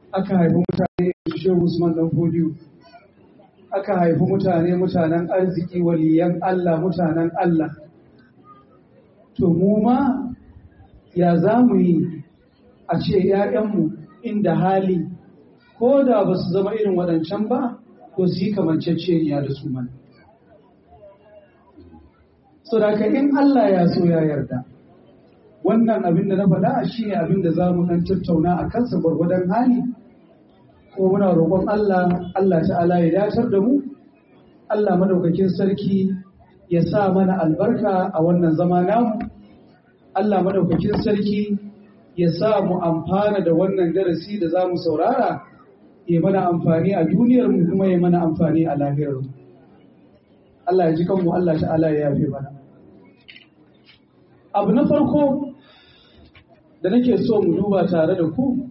aka haifi mutane shehu usman dan fodiyo aka haifi mutane mutanen arziki waliyan Allah mutanen Allah to mu ma ya za mu yi a ce ‘ya'yanmu inda hali ko da ba su zama irin waɗancan ba ko su yi kamanceceniya da su mana so da in Allah ya so ya yarda wannan abin da na faɗa shi ne abin da za mu ɗan tattauna a kansa gwargwadon hali ko muna roƙon Allah Allah ta'ala ya dacar da mu Allah madaukakin sarki ya sa mana albarka a wannan zama namu Allah madaukakin sarki ya sa mu amfana da wannan darasi da za mu saurara ya mana amfani a duniyar mu kuma ya mana amfani a lahirar mu Allah ya ji kanmu Allah ta'ala ya yafe mana abu na farko da nake so mu duba tare da ku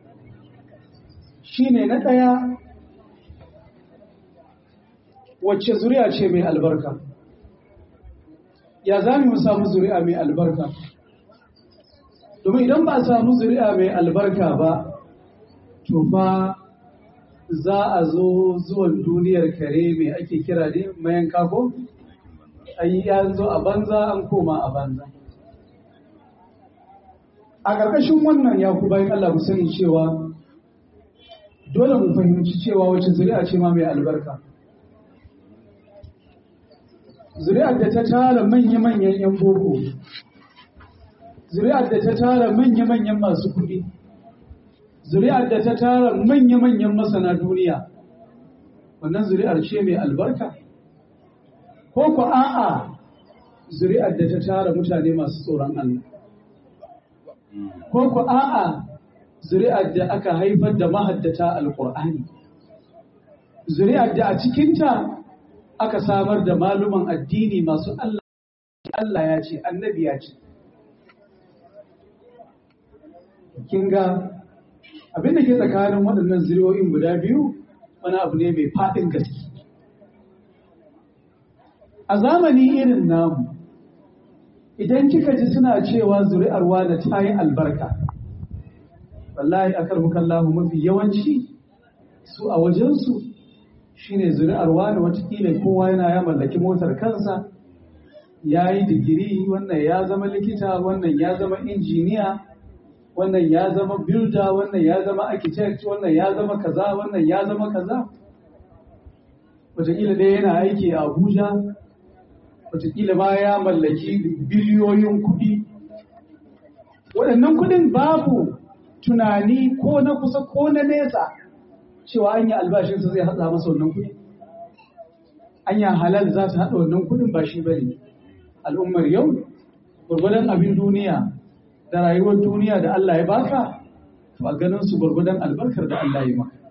shine na ɗaya wacce zuri'a ce mai albarka ya za mu samu zuri'a mai albarka domin idan ba a samu zuri'a mai albarka ba to fa za a zo zuwan duniyar kare mai ake kira ne mayan kako ayi ya zo a banza an koma a banza a ƙarƙashin wannan ya ku bayan Allah mu sani cewa dole mu fahimci cewa wacce zuri'a ce ma mai albarka zuri'ar da ta tara manya-manyan 'yan boko zuri'ar da ta tara manya-manyan masu kuɗi zuri'ar da ta tara manya-manyan masana duniya wannan zuri'ar ce mai albarka ko ku a'a zuri'ar da ta tara mutane masu tsoron Allah ko ku a'a zuri'ar da aka haifar da mahaddata alƙur'ani zuri'ar da a cikinta aka samar da maluman addini masu Allah Allah ya ce annabi ya ce kin ga abin da ke tsakanin waɗannan zuriyoyin guda biyu wani abu ne mai faɗin gaske a zamani irin namu idan kika ji suna cewa zuri'ar wane ta yi albarka wallahi akar mukallahu mafi yawanci su a wajensu shine zuri'ar wane watakila kowa yana ya mallaki motar kansa ya yi digiri wannan ya zama likita wannan ya zama injiniya wannan ya zama builder wannan ya zama architect wannan ya zama kaza wannan ya zama kaza wataƙila dai yana aiki a abuja wataƙila ma ya mallaki biliyoyin kuɗi waɗannan kuɗin babu tunani ko na kusa ko na nesa cewa an yi albashinsa zai haɗa masa wannan kuɗi anya halal za ta haɗa wannan kuɗin ba shi bane al'ummar yau gwargwadon abin duniya da rayuwar duniya da Allah ya baka to a ganin su gwargwadon albarkar da Allah ya maka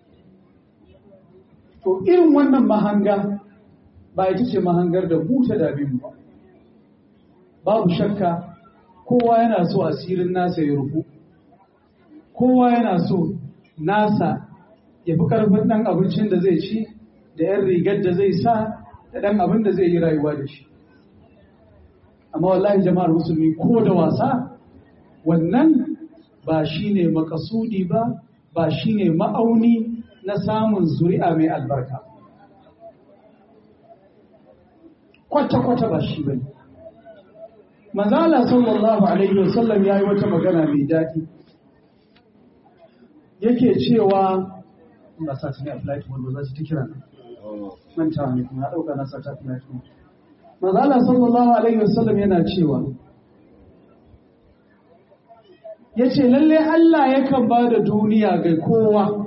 to irin wannan mahanga ba ita ce mahangar da huta da bin ba babu shakka kowa yana so asirin nasa ya rufu kowa yana so nasa ya fi karfin ɗan abincin da zai ci da 'yan rigar da zai sa da ɗan abin da zai yi rayuwa da shi amma wallahi jama'ar musulmi ko da wasa wannan ba shi ne makasudi ba ba shi ne ma'auni na samun zuri'a mai albarka kwata-kwata ba shi bane manzala sallallahu alaihi wasallam ya yi wata magana mai daɗi yake cewa ba sa ta ne a flight wanda za ta kira manta ne kuma ya ɗauka na sa ta flight manzala sallallahu alaihi wasallam yana cewa ya ce lalle Allah yakan ba da duniya ga kowa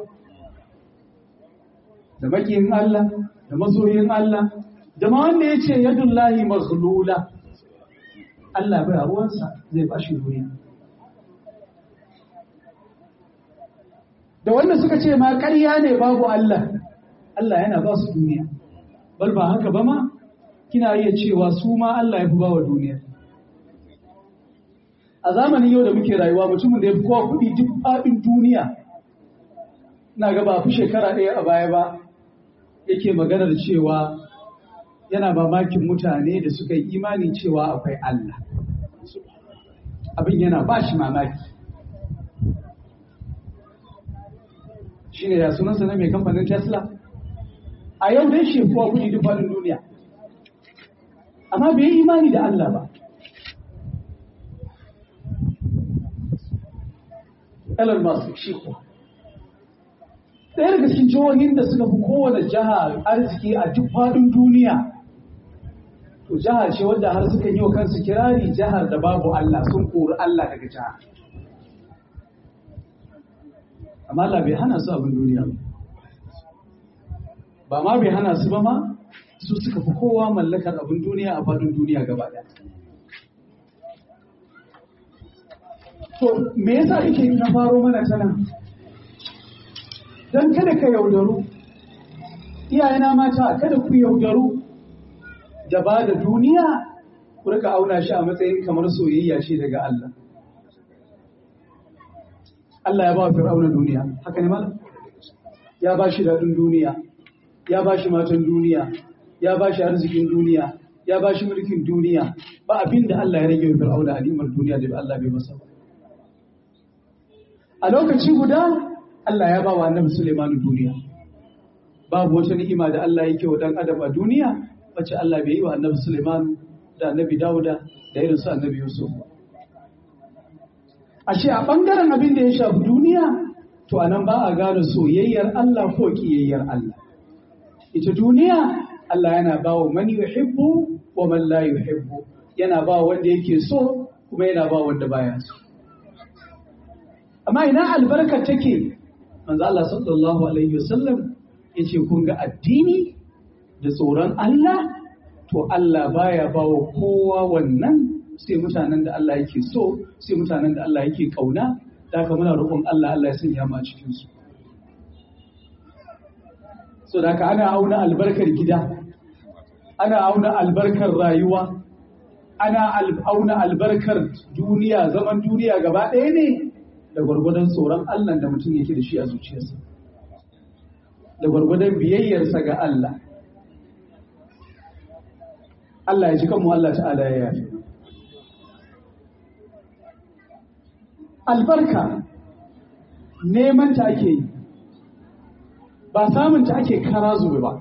da makiyin Allah da masoyin Allah da ma wanda ya ce yadullahi maghlula Allah bai ruwansa zai ba shi duniya da wanda suka ce ma ƙarya ne babu Allah Allah yana ba su duniya bal ba haka ba ma kina iya cewa su ma Allah ya fi ba wa duniya a zamanin yau da muke rayuwa mutumin da ya fi kowa kuɗi duk faɗin duniya na ga ba fi shekara ɗaya a baya ba yake maganar cewa yana mamakin mutane da suka yi imani cewa akwai Allah abin yana ba shi mamaki shi ne ya sunansa na mai kamfanin tesla a yau dai shi kuwa kuɗi duk faɗin duniya amma bai yi imani da Allah ba Elon Musk shi kuwa ɗaya daga cikin jihohin da suka fi kowane jiha arziki a duk faɗin duniya to jiha ce wadda har suka yi wa kansu kirari jihar da babu Allah sun kori Allah daga jiha amma Allah bai hana su abin duniya ba ba ma bai hana su ba ma su suka fi kowa mallakar abin duniya a faɗin duniya gaba ɗaya to me yasa kake na faro mana ta nan don kada ka yaudaru iyayena mata kada ku yaudaru da ba da duniya ku rika auna shi a matsayin kamar soyayya ce daga Allah Allah ya ba wa fir'auna duniya haka ne malam ya ba shi daɗin duniya ya ba shi matan duniya ya ba shi arzikin duniya ya ba shi mulkin duniya ba abin da Allah ya rage wa fir'auna alimar duniya da Allah bai masa ba a lokaci guda Allah ya ba wa annabi Suleimanu duniya. Babu wata ni'ima da Allah yake wa dan adam a duniya wacce Allah bai yi wa annabi Suleimanu da annabi Dawuda da irin su annabi Yusuf. Ashe a ɓangaren abin da ya shafi duniya to a nan ba a gane soyayyar Allah ko ƙiyayyar Allah. Ita duniya Allah yana ba wa man yuhibbu wa man la yuhibbu yana ba wanda yake so kuma yana ba wanda baya so. Amma ina albarkar take manzo Allah sallallahu alaihi wasallam yace kun ga addini da tsoron Allah to Allah baya bawa kowa wannan sai mutanen da Allah yake so sai mutanen da Allah yake kauna da haka muna roƙon Allah Allah ya sanya mu a cikin su so da haka ana auna albarkar gida ana auna albarkar rayuwa ana auna albarkar duniya zaman duniya gaba ɗaya ne da gwargwadon tsoron Allah da mutum yake da shi a zuciyarsa da gwargwadon biyayyarsa ga Allah Allah ya ji kanmu Allah ta'ala ya yafi albarka neman ta ake yi ba samun ta ake kara zube ba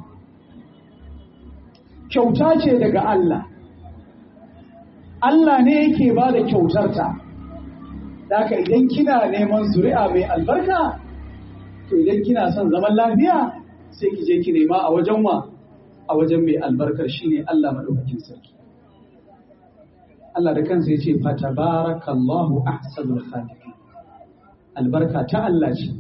kyauta ce daga Allah Allah ne yake ba da kyautarta Daka idan kina neman zuri'a mai albarka, to idan kina son zaman lafiya sai ki je ki nema a wajen wa a wajen mai albarkar shine Allah madaukakin sarki. Allah da kansa yace fa tabarakallahu ahsanul khaliqin. Albarka ta Allah ce.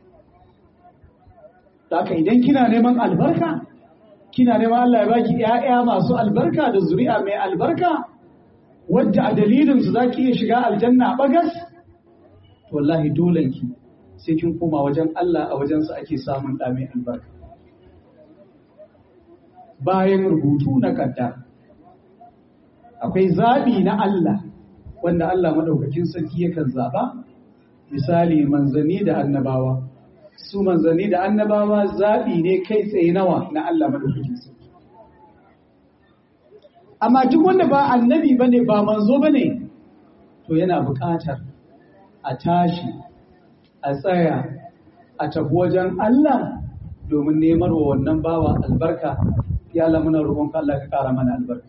Daka idan kina neman albarka, kina neman Allah ya baki ‘ya'ya masu albarka da zuri'a mai albarka, wadda a dalilinsu za ki iya shiga aljanna a bagas, wallahi dolenki sai kin koma wajen Allah a wajensa ake samun ɗa mai albarka. Bayan rubutu na kaddara, akwai zaɓi na Allah wanda Allah maɗaukakin sarki yakan zaɓa, misali manzanni da annabawa. Su manzanni da annabawa zaɓi ne kai tsaye nawa na Allah maɗaukakin sarki. Amma duk wanda ba annabi ba ne ba manzo ba ne, to yana buƙatar a tashi a tsaya a tafi wajen Allah domin nemar wa wannan bawa albarka ya Allah muna roƙonka Allah ka ƙara mana albarka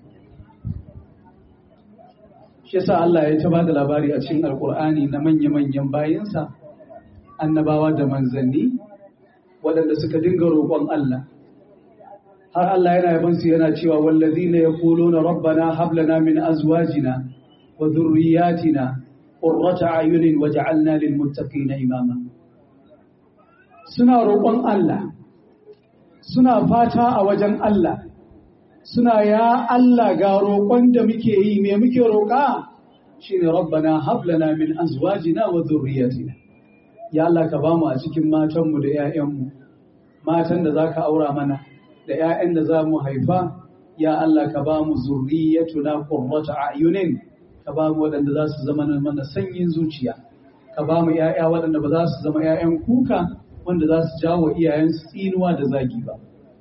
shi yasa Allah ya ta bada labari a cikin alkur'ani na manya-manyan bayinsa annabawa da manzanni waɗanda suka dinga roƙon Allah har Allah yana yaban su yana cewa wallazina yaquluna rabbana hab lana min azwajina wa dhurriyyatina qurrata ayunin waj'alna lil muttaqina imama suna roƙon Allah suna fata a wajen Allah suna ya Allah ga roƙon da muke yi me muke roƙa shine rabbana hab lana min azwajina wa dhurriyyatina ya Allah ka bamu a cikin matanmu da 'ya'yanmu matan da zaka aura mana da 'ya'yan da za mu haifa ya Allah ka bamu zurriyatuna qurrata a'yunin ka bamu waɗanda za su zama mana sanyin zuciya ka bamu 'ya'ya waɗanda ba za su zama 'ya'yan kuka wanda za su jawo iyayensu tsinuwa da zagi ba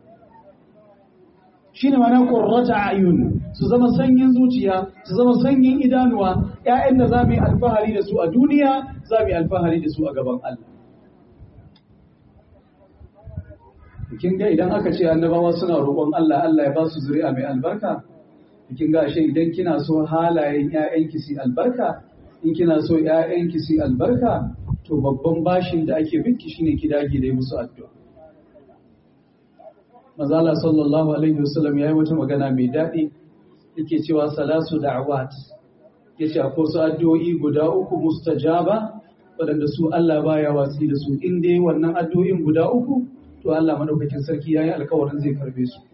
shi ne mana ƙorrata ayun su zama sanyin zuciya su zama sanyin idanuwa ‘ya'yan da za mu yi alfahari da su a duniya za mu yi alfahari da su a gaban Allah kin ga idan aka ce annabawa suna roƙon Allah Allah ya ba su zuri'a mai albarka kin ga ashe idan kina so halayen ƴaƴanki su albarka in kina so ƴaƴanki su albarka to babban bashin da ake binki shine ki dage da musu addu'a Mazala sallallahu alaihi wasallam yayi wata magana mai daɗi yake cewa salasu da'awat yace akwai su addu'o'i guda uku mustajaba waɗanda su Allah baya watsi da su in dai wannan addu'o'in guda uku to Allah madaukakin sarki yayi alkawarin zai karbe su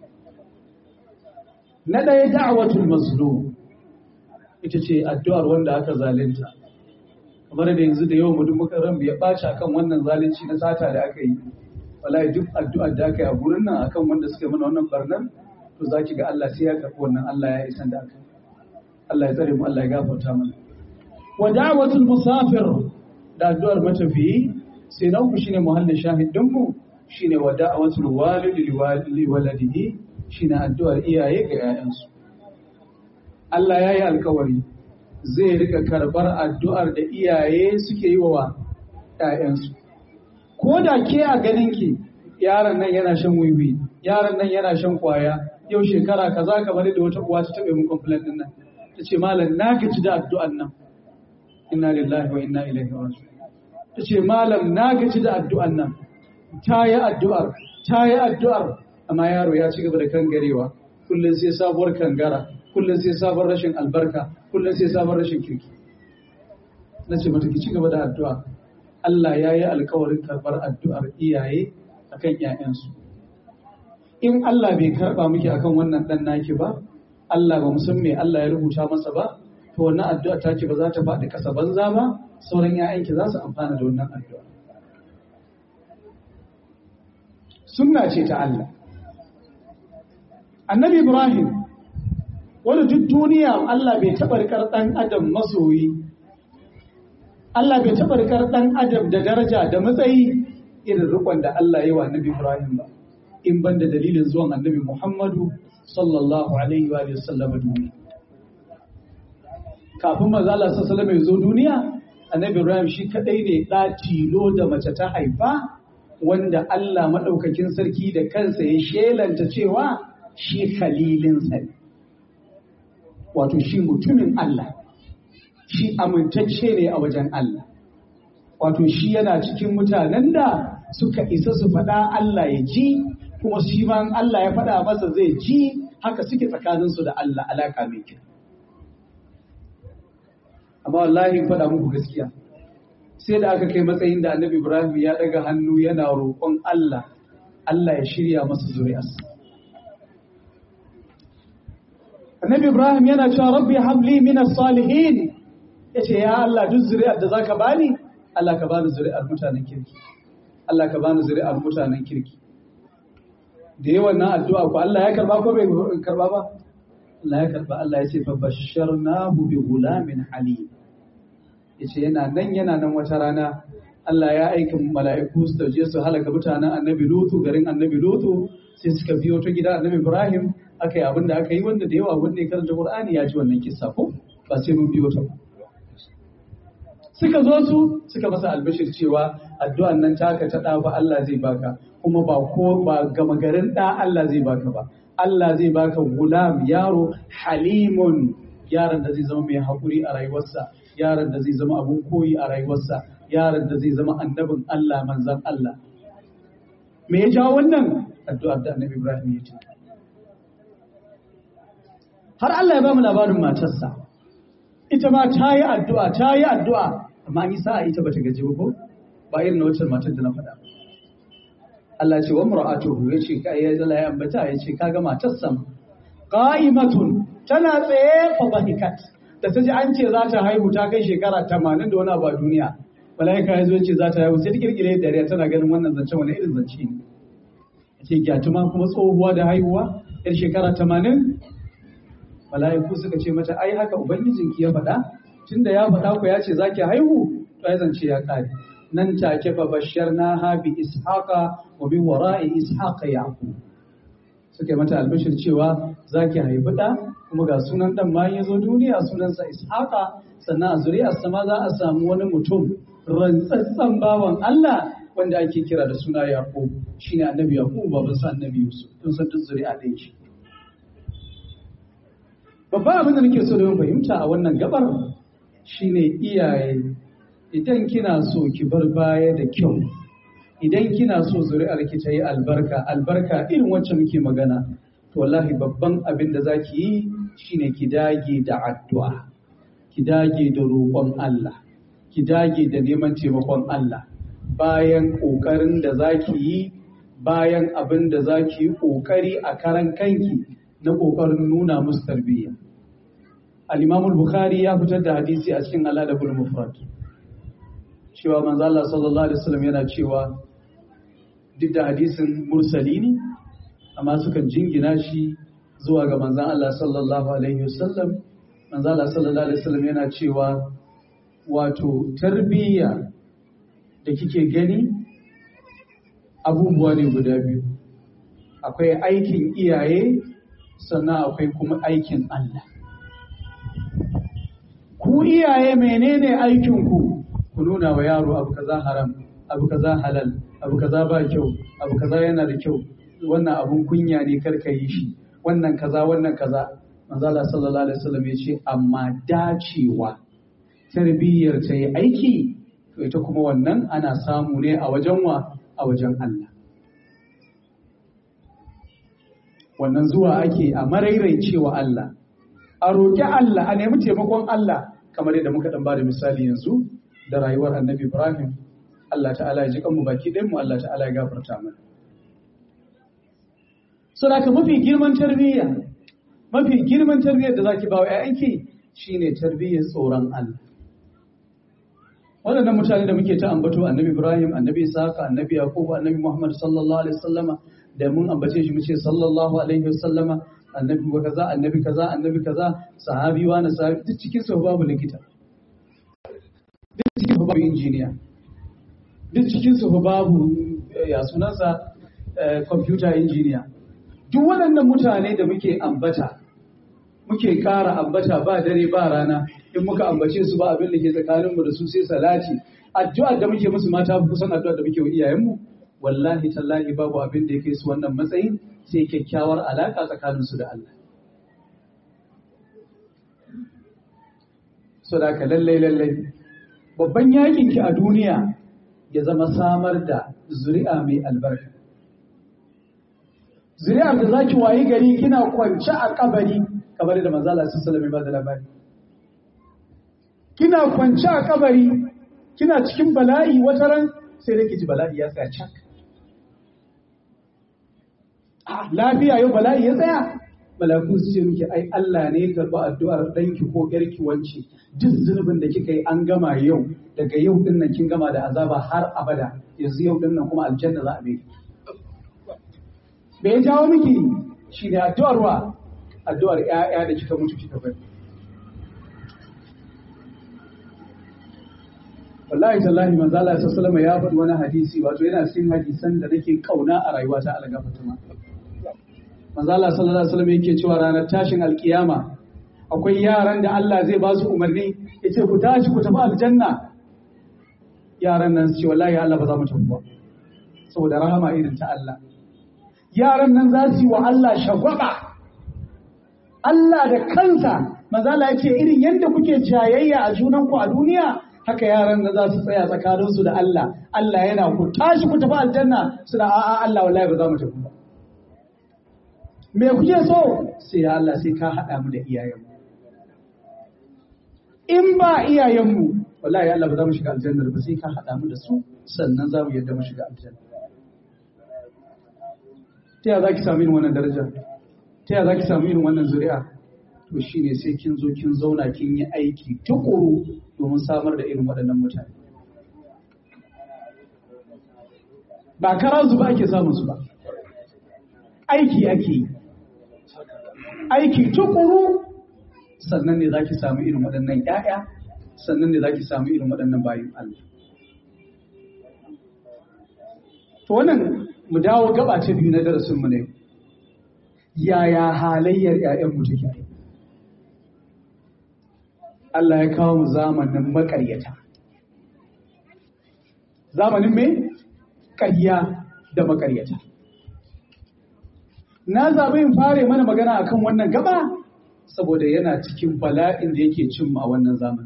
na ɗaya da'watul mazlum ita ce addu'ar wanda aka zalunta kamar da yanzu da yawan mutum muka ran ya ɓaci akan wannan zalunci na sata da aka yi wallahi duk addu'ar da aka yi a gurin nan akan wanda suka mana wannan barnar to zaki ga Allah sai ya karɓi wannan Allah ya isan da aka Allah ya tsare mu Allah ya gafarta mana wa da'watul musafir da addu'ar matafiyi sai na uku shine muhallin shahidin mu shine wa da'watul walid li waladihi shine addu'ar iyaye ga 'ya'yansu. Allah ya yi alkawari zai rika karbar addu'ar da iyaye suke yi wa 'ya'yansu. Ko da ke a ganinki yaron nan yana shan wiwi, yaron nan yana shan kwaya, yau shekara kaza kamar da wata uwa ta taɓa mun complaint din nan. Ta ce malam na gaji da addu'an nan. Inna lillahi wa inna ilaihi raji'un. Ta ce malam na gaji da addu'an nan. Ta yi addu'ar, ta yi addu'ar, amma yaro ya ci gaba da kangarewa kullum sai sabuwar kangara kullum sai sabon rashin albarka kullum sai sabon rashin kirki na ce mata ki ci gaba da addu'a Allah ya yi alkawarin karɓar addu'ar iyaye akan ‘ya'yansu in Allah bai karɓa miki akan wannan ɗan naki ba Allah ba san me Allah ya rubuta masa ba to wannan addu'a taki ba za ta faɗi ƙasa banza ba sauran ‘ya'yanki za su amfana da wannan addu'a sunna ce ta Allah annabi Ibrahim wani duk duniya Allah bai taɓa rikar ɗan adam masoyi Allah bai taɓa rikar ɗan adam da daraja da matsayi irin rikon da Allah yi wa annabi Ibrahim ba in ban da dalilin zuwan annabi Muhammadu sallallahu alaihi wa sallam duniya kafin maza Allah sallallahu ya zo duniya annabi Ibrahim shi kadai ne ɗa tilo da mace ta haifa wanda Allah maɗaukakin sarki da kansa ya shelanta cewa shi khalilinsa ne wato shi mutumin Allah shi amintacce ne a wajen Allah wato shi yana cikin mutanen da suka isa su faɗa Allah ya ji kuma shi ma Allah ya faɗa masa zai ji haka suke tsakaninsu da Allah alaka mai kyau amma wallahi faɗa muku gaskiya sai da aka kai matsayin da annabi Ibrahim ya daga hannu yana roƙon Allah Allah ya shirya masa zuri'arsa annabi Ibrahim yana cewa rabbi habli min as-salihin yace ya Allah duk zuri'ar da zaka bani Allah ka bani zuri'ar mutanen kirki Allah ka bani zuri'ar mutanen kirki da yawan nan addu'a ko Allah ya karba ko bai karba ba Allah ya karba Allah ya ce fa basharnahu bi gulamin halim yace yana nan yana nan wata rana Allah ya aika mala'iku su je su halaka mutanen annabi Lutu garin annabi Lutu sai suka biyo ta gida annabi Ibrahim aka yi abin da aka yi wanda da yawa wanda ya karanta Qur'ani ya ji wannan kissa ko ba sai mun biyo ta suka zo su suka masa albashir cewa addu'an nan taka ta da ba Allah zai baka kuma ba ko ba gama garin da Allah zai baka ba Allah zai baka gulam yaro halimun yaron da zai zama mai haƙuri a rayuwarsa yaron da zai zama abun koyi a rayuwarsa yaron da zai zama annabin Allah manzan Allah me ya jawo wannan addu'ar da annabi Ibrahim ya ce har Allah ya ba mu labarin matarsa ita ma ta yi addu'a ta yi addu'a amma an yi sa'a ita bata gaji ba ko ba irin na wacce matar da na faɗa Allah ce wa mura'atuhu ya ce ka ya zala ya ambata ya ce kaga matarsa qa'imatun tana tsaye fa bahikat da ta ji an ce za ta haihu ta kai shekara 80 da wani abu a duniya malaika ya zo ce za ta haihu sai ta kirkire dariya tana ganin wannan zancen wani irin zance ne ce gyatuma kuma tsohuwa da haihuwa yar shekara 80 mala'iku suka ce mata ai haka ubangijinki ya faɗa tunda ya faɗa ku ya ce zaki haihu to ai zance ya kare nan take fa basharna ha bi ishaqa wa bi wara'i ishaqa yaqub suka mata albashir cewa zaki haifi da kuma ga sunan dan ma ya zo duniya sunansa ishaqa sannan a zuriyarsa ma za a samu wani mutum rantsatsan bawan Allah wanda ake kira da suna Yaqub shine annabi Yaqub baban sa annabi Yusuf kun san duk zuri'a ɗaya ce babban abin da nake so da fahimta a wannan gabar shine iyaye idan kina so ki bar baya da kyau idan kina so zuri'ar ki ta yi albarka albarka irin wacce muke magana to wallahi babban abin da zaki yi shine ki dage da addu'a ki dage da roƙon Allah ki dage da neman taimakon Allah bayan ƙoƙarin da zaki yi bayan abin da zaki yi ƙoƙari a karan kanki na ƙoƙarin nuna musu tarbiyya al-Imam al-Bukhari ya fitar da hadisi a cikin Al-Adabul Mufrad cewa manzo Allah sallallahu alaihi wasallam yana cewa duk da hadisin mursali ne amma sukan jingina shi zuwa ga manzon Allah sallallahu alaihi wasallam manzo Allah sallallahu alaihi wasallam yana cewa wato tarbiyya da kike gani abubuwa ne guda biyu akwai aikin iyaye sannan akwai kuma aikin Allah ku iyaye menene aikin ku ku nuna wa yaro abu kaza haram abu kaza halal abu kaza ba kyau abu kaza yana da kyau wannan abun kunya ne kar ka yi shi wannan kaza wannan kaza manzo Allah sallallahu alaihi wasallam ya ce amma dacewa tarbiyyar ta yi aiki to ita kuma wannan ana samu ne a wajen wa a wajen Allah wannan zuwa ake a marairaicewa Allah a roƙi Allah a nemi taimakon Allah kamar yadda muka dan bada misali yanzu da rayuwar Annabi Ibrahim Allah ta'ala ya ji kanmu baki ɗayan mu Allah ta'ala ya gafarta mana saboda mafi girman tarbiyya mafi girman tarbiyyar da zaki bawa ƴaƴanki shine tarbiyyar tsoron Allah waɗannan mutane da muke ta ambato annabi Ibrahim annabi Isaka annabi Yaqub annabi Muhammad sallallahu alaihi wasallama da mun ambace shi muce sallallahu alaihi wasallama annabi wa kaza annabi kaza annabi kaza sahabi wa na sahabi duk cikin su babu likita duk cikin su babu injiniya duk cikin su babu ya sunansa computer engineer duk waɗannan mutane da muke ambata muke ƙara ambata ba dare ba rana in muka ambace su ba abin da ke tsakaninmu da su sai salati addu'ar da muke musu mata kusan addu'ar da muke wa iyayenmu wallahi tallahi babu abin da ya kai su wannan matsayin sai kyakkyawar alaka tsakanin su da Allah so da ka lallai lallai babban yakin ki a duniya ya zama samar da zuri'a mai albarka zuri'ar da zaki wayi gari kina kwance a kabari kamar da manzo Allah sallallahu alaihi wasallam ba da labari kina kwance a kabari kina cikin bala'i wata ran sai da ji bala'i ya tsaya cak lafiya yau bala'i ya tsaya malaku su ce miki ai Allah ne ya karba addu'ar danki ko yarki wance duk zunubin da kika yi an gama yau daga yau din nan kin gama da azaba har abada yanzu yau din nan kuma aljanna za a bi me ya jawo miki shine addu'ar wa addu'ar ƴaƴa da kika mutu kika bari wallahi tallahi manzo Allah sallallahu alaihi ya faɗi wani hadisi wato yana cikin hadisan da nake kauna a rayuwata Allah gafarta ma manzo Allah sallallahu alaihi wasallam yake cewa ranar tashin alkiyama akwai yaran da Allah zai ba su umarni yace ku tashi ku tafi aljanna yaran nan su ce wallahi Allah ba za mu tafi ba saboda rahama irin ta Allah yaran nan za su yi wa Allah shagwaba Allah da kansa manzo Allah yace irin yadda kuke jayayya a junanku a duniya haka yaran da za su tsaya tsakaninsu da Allah Allah yana ku tashi ku tafi aljanna suna a'a Allah wallahi ba za mu tafi ba me kuke so sai ya Allah sai ka haɗa mu da iyayenmu in ba iyayenmu wallahi Allah ba za mu shiga aljanna ba sai ka haɗa mu da su sannan za mu yadda mu shiga aljanna ta ya za ki samu irin wannan daraja ta ya za ki samu irin wannan zuri'a to shine sai kin zo kin zauna kin yi aiki tukuru domin samar da irin waɗannan mutane ba kara ba ake samun su ba aiki ake yi aiki tukuru sannan ne za ki samu irin waɗannan ‘ya'ya sannan ne za ki samu irin waɗannan bayan Allah. To wannan mu dawo gaba ta biyu na darasinmu ne, yaya halayyar ‘ya'yanmu take Allah ya kawo mu zamanin maƙaryata. Zamanin me? ƙarya da makaryata na zaɓi in fare mana magana akan wannan gaba saboda yana cikin bala'in da yake cin a wannan zamani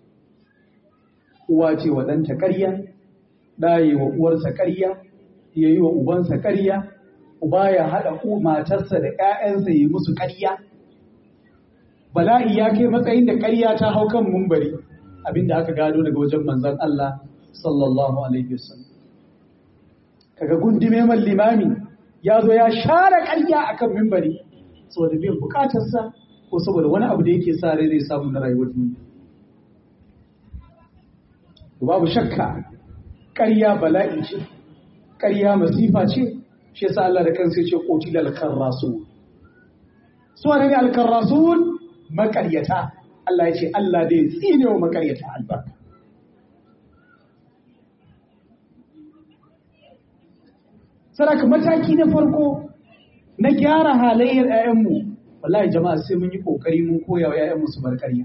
uwa ce wa ɗanta ƙarya ɗa yi wa uwarsa ƙarya ya yi wa ubansa ƙarya uba ya haɗa matarsa da ‘ya'yansa yi musu ƙarya bala'i ya kai matsayin da ƙarya ta hau kan mumbari abinda aka gado daga wajen manzon Allah sallallahu alaihi wasallam kaga gundume man limami ya zo ya share ƙarya akan mimbari saboda biyan bukatarsa ko saboda wani abu da yake sa rai zai samu na rayuwar duniya babu shakka ƙarya bala'i ce ƙarya masifa ce shi yasa Allah da kansa yace qutilal kharrasun su ne al-kharrasun makaryata Allah ya ce Allah dai tsine wa makaryata albarka saraka mataki na farko na gyara halayyar 'ya'yanmu wallahi jama'a sai mun yi kokari mun koya wa 'ya'yanmu su bar ƙarya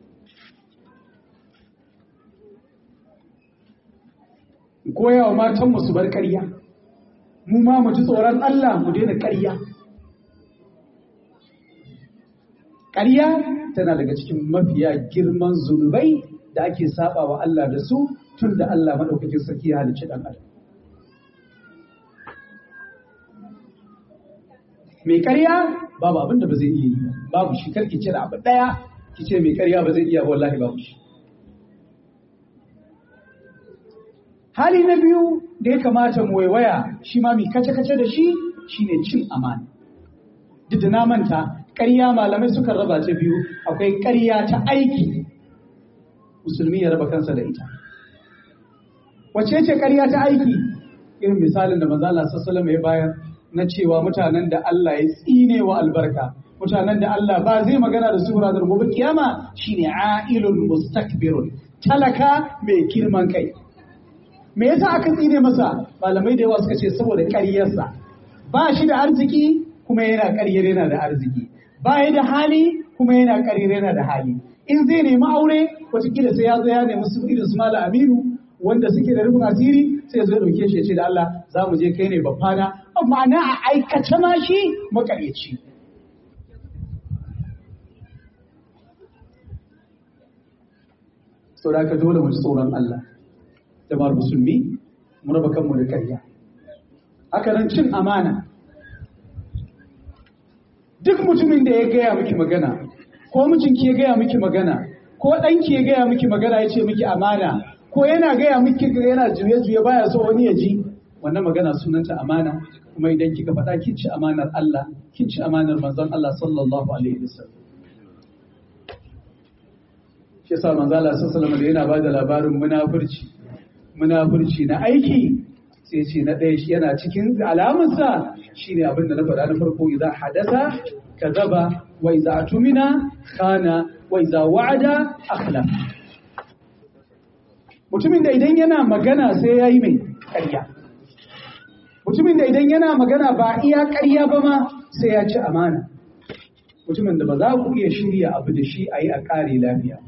koya wa matanmu su bar ƙarya mu ma mu ji tsoron Allah mu daina ƙarya ƙarya tana daga cikin mafiya girman zunubai da ake saba wa Allah da su tun da Allah maɗaukakin sarki ya halicci ɗan adam mai ƙarya babu abin da ba zai iya yi babu shi karki ce da abu ɗaya ki ce mai ƙarya ba zai iya ba wallahi babu shi hali na biyu da ya kamata mu waiwaya shi ma mai kace-kace da shi shine cin amana duk da na manta ƙarya malamai suka raba ta biyu akwai ƙarya ta aiki musulmi ya raba kansa da ita wace ce ƙarya ta aiki irin misalin da manzo Allah sallallahu ya bayar na cewa mutanen da Allah ya tsine wa albarka mutanen da Allah ba zai magana da su ranar gobe kiyama shine ailun mustakbirun talaka mai girman kai me yasa aka tsine masa malamai da yawa suka ce saboda ƙaryarsa ba shi da arziki kuma yana ƙaryar yana da arziki ba ya da hali kuma yana ƙaryar yana da hali in zai nemi aure wataƙila sai ya zo ya nemi su irin su mala aminu wanda suke da rufin asiri sai zo dauke shi ya ce da Allah za mu je kai ne babbana amma na a aikace ma shi makaryaci sau da aka dole mu ji tsoron Allah jama'ar musulmi mu raba kanmu da karya haka nan cin amana duk mutumin da ya gaya miki magana ko mijinki ya gaya miki magana ko ɗanki ya gaya miki magana ya ce miki amana ko yana gaya miki yana juye-juye baya so wani ya ji wannan magana sunanta amana kuma idan kika faɗa kin ci amanar Allah kin ci amanar manzon Allah sallallahu alaihi wasallam shi yasa manzon Allah sallallahu alaihi wasallam yana bada labarin munafurci munafurci na aiki sai ce na ɗaya shi yana cikin alamarsa shine abin da na faɗa na farko idan hadasa kazaba wa iza tumina khana wa iza wa'ada akhlaf mutumin da idan yana magana sai ya yi mai ƙarya mutumin da idan yana magana ba iya ƙarya ba ma sai ya ci amana mutumin da ba za ku iya shirya abu da shi a yi a ƙare lafiya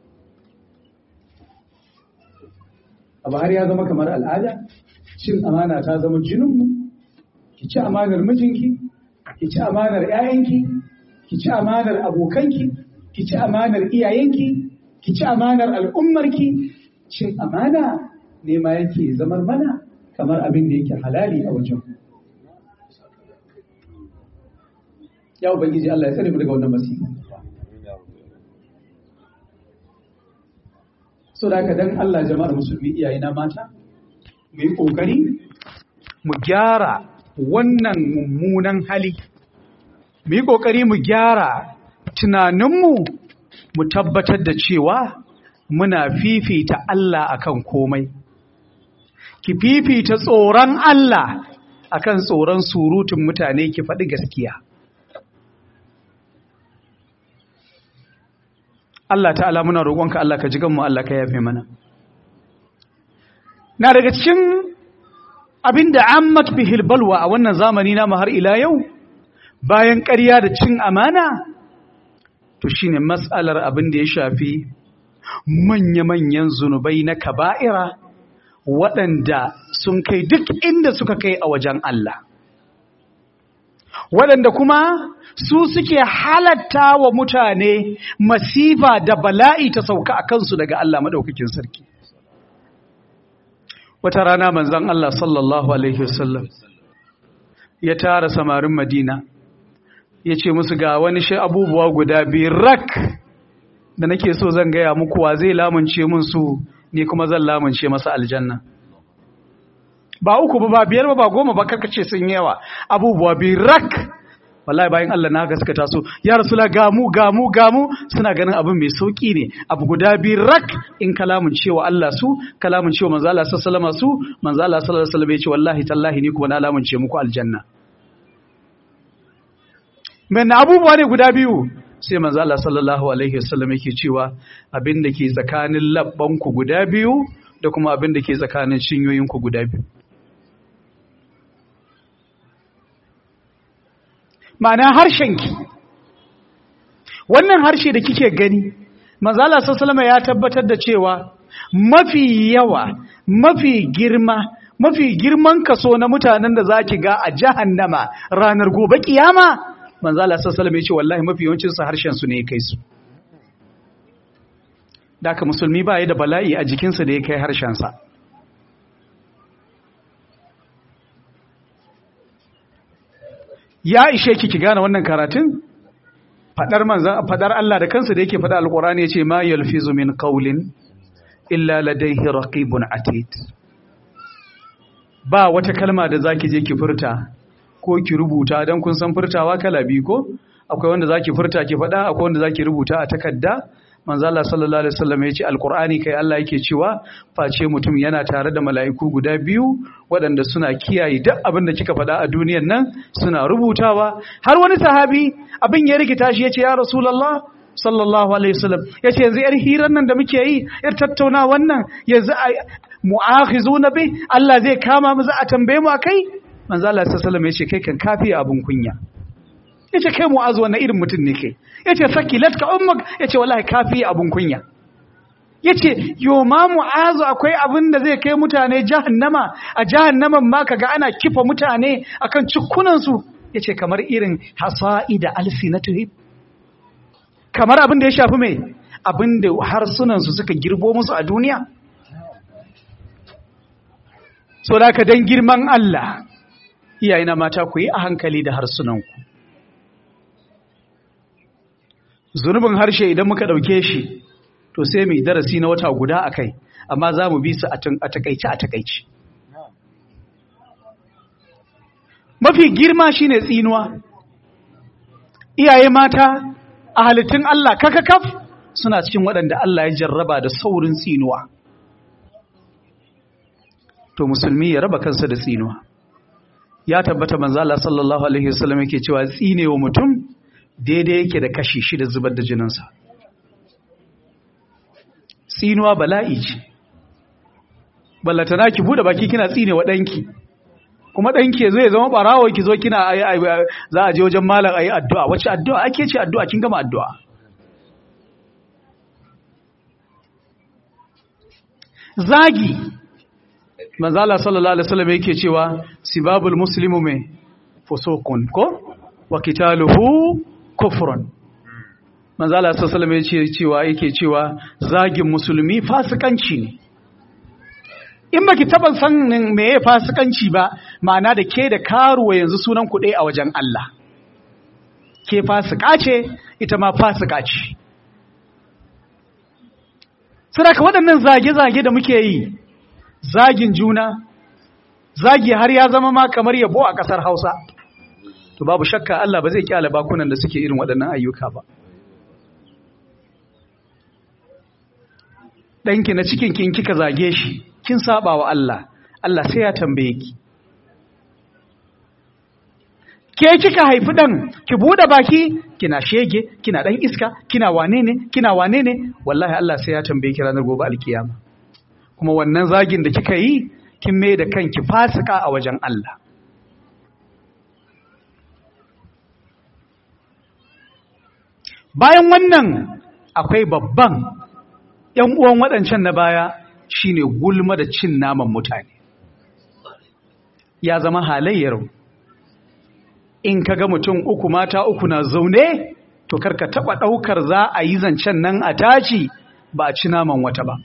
abu har ya zama kamar al'ada cin amana ta zama jininmu ki ci amanar mijinki ki ci amanar 'ya'yanki ki ci amanar abokanki ki ci amanar iyayenki ki ci amanar al'ummarki cin amana ne ma yake zamar mana kamar abin da yake halali a wajen ya ubangiji Allah ya tsare mu daga wannan masifa so da haka dan Allah jama'ar musulmi iyayena mata mu yi kokari mu gyara wannan mummunan hali mu yi kokari mu gyara tunaninmu mu tabbatar da cewa muna fifita Allah akan komai ki fifita tsoron Allah akan tsoron surutun mutane ki faɗi gaskiya Allah ta'ala muna roƙonka Allah ka ji ganmu Allah ka yafe mana na daga cikin abinda ammat bihil balwa a wannan zamani na har ila yau bayan ƙarya da cin amana to shine matsalar abin da ya shafi manya-manyan zunubai na kaba'ira waɗanda sun kai duk inda suka kai a wajen Allah waɗanda kuma su suke halatta wa mutane masifa da bala'i ta sauka a kansu daga Allah maɗaukakin sarki wata rana manzan Allah sallallahu Alaihi wasallam ya tara samarin Madina ya ce musu ga wani shi abubuwa guda biyu rak da nake so zan gaya muku wa zai lamunce mun su ni kuma zan lamunce masa aljanna ba uku ba ba biyar ba ba goma ba karkace sun yawa abubuwa biyu rak wallahi bayan Allah na gaskata su ya rasula gamu gamu gamu suna ganin abin mai sauki ne abu guda biyu rak in kalamun cewa Allah su kalamun cewa manzo Allah sallallahu alaihi su manzo Allah sallallahu alaihi wasallam ya ce wallahi tallahi ni kuma na lamunce muku aljanna men abubuwa ne guda biyu sai manzo Allah sallallahu alaihi wasallam yake cewa abin da ke tsakanin labban ku guda biyu da kuma abin da ke tsakanin cinyoyin ku guda biyu ma'ana harshenki wannan harshe da kike gani manzala sallama ya tabbatar da cewa mafi yawa mafi girma mafi girman kaso na mutanen da zaki ga a jahannama ranar gobe kiyama manzala sallama ya ce wallahi mafi yawancin su harshen su ne ya kai su daka musulmi ba ya da bala'i a jikinsa da ya kai harshen sa ya ishe ki ki gane wannan karatun fadar manzan fadar Allah da kansa da yake fada alqur'ani yace ma yalfizu min qawlin illa ladayhi raqibun atid ba wata kalma da zaki je ki furta ko ki rubuta dan kun san furtawa kala biyu ko akwai wanda zaki furta ki fada akwai wanda zaki rubuta a takarda manzo Allah sallallahu alaihi wasallam ya ce alqur'ani kai Allah yake cewa face mutum yana tare da mala'iku guda biyu waɗanda suna kiyaye duk abin da kika faɗa a duniyar nan suna rubutawa har wani sahabi abin ya rikita shi yace ya rasulullah sallallahu alaihi wasallam yace yanzu yar hirar nan da muke yi yar tattauna wannan yanzu mu'akhizuna bi Allah zai kama mu za a tambaye mu akai manzo Allah sallallahu alaihi wasallam yace kai kan kafi abun kunya yace kai mu'azu wannan irin mutum ne kai yace sakilat ka ummak yace wallahi kafi abun kunya yace yo ma mu'azu akwai abin da zai kai mutane jahannama a jahannaman ma kaga ana kifa mutane akan cikkunan su yace kamar irin hasaida alsinatuhum kamar abin da ya shafi mai abin da harsunan su suka girbo musu a duniya so da ka dan girman Allah iyayena mata ku yi a hankali da harsunanku zunubin harshe idan muka ɗauke shi to sai mai darasi na wata guda a kai amma za mu bi su a takaice a takaice mafi girma shine tsinuwa iyaye mata a halittun Allah kakakaf suna cikin waɗanda Allah ya jarraba da saurin tsinuwa to musulmi ya raba kansa da tsinuwa ya tabbata manzo Allah sallallahu alaihi wasallam yake cewa tsinewa mutum daidai yake da kashi shida zubar da jininsa tsinuwa bala'i ce ballatana ki bude baki kina tsine wa ɗanki kuma ɗanki zai zama ɓarawo ki zo kina za a je wajen malam a yi addu'a wacce addu'a ake ce addu'a kin gama addu'a zagi manzala sallallahu alaihi wasallam yake cewa sibabul muslimu mai fusukun ko wa qitaluhu kufrun manzo Allah sallallahu alaihi wasallam cewa yake cewa zagin musulmi fasikanci ne in baki taba sanin meye fasikanci ba ma'ana da ke da karuwa yanzu sunan ku a wajen Allah ke fasika ce ita ma fasika ce saboda waɗannan zage-zage da muke yi zagin juna zagi har ya zama ma kamar yabo a ƙasar Hausa to babu shakka Allah ba zai kyale bakunan da suke irin waɗannan ayyuka ba ɗanki na cikin kin kika zage shi kin saba wa Allah Allah sai ya tambaye ki ke kika haifi ɗan ki buɗe baki kina shege kina ɗan iska kina wane ne kina wane ne wallahi Allah sai ya tambaye ki ranar gobe alkiyama kuma wannan zagin da kika yi kin mai da kanki fasika a wajen Allah bayan wannan akwai babban ‘yan uwan waɗancan na baya shine gulma da cin naman mutane ya zama halayyar in kaga mutum uku mata uku na zaune to karka taba daukar za a yi zancen nan a taci ba a ci naman wata ba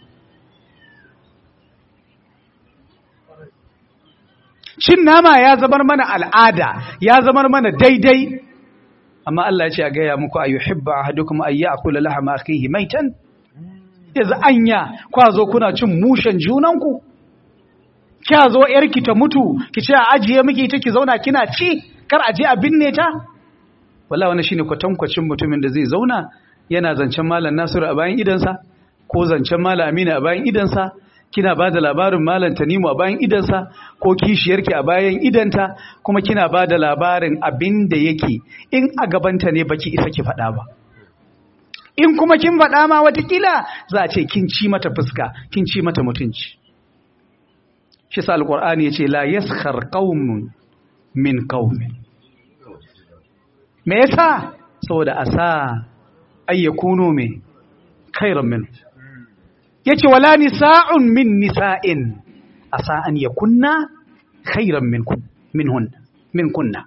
cin nama ya zamar mana al'ada ya zamar mana daidai amma Allah ya ce a gaya muku ayyuhibba ahadukum ay ya'kula lahma akhihi maitan yanzu anya kwa zo kuna cin mushen junanku kya zo yarki ta mutu ki ce a ajiye miki ita ki zauna kina ci kar aje a binne ta wallahi wannan shine kwatankwacin mutumin da zai zauna yana zancen malam Nasiru a bayan idansa ko zancen malam Aminu a bayan idansa kina ba da labarin malam Tanimu a bayan idansa ko kishiyarki a bayan idanta kuma kina ba da labarin abin da yake in a gabanta ne baki isa ki faɗa ba in kuma kin faɗa ma watakila za a ce kin ci mata fuska kin ci mata mutunci shi sa alƙur'ani ya ce la yaskhar qaumun min qaumin me yasa saboda asa ayyakunu me khairan min yace wala nisa'un min nisa'in asa an yakunna khairan min kun minhun min kunna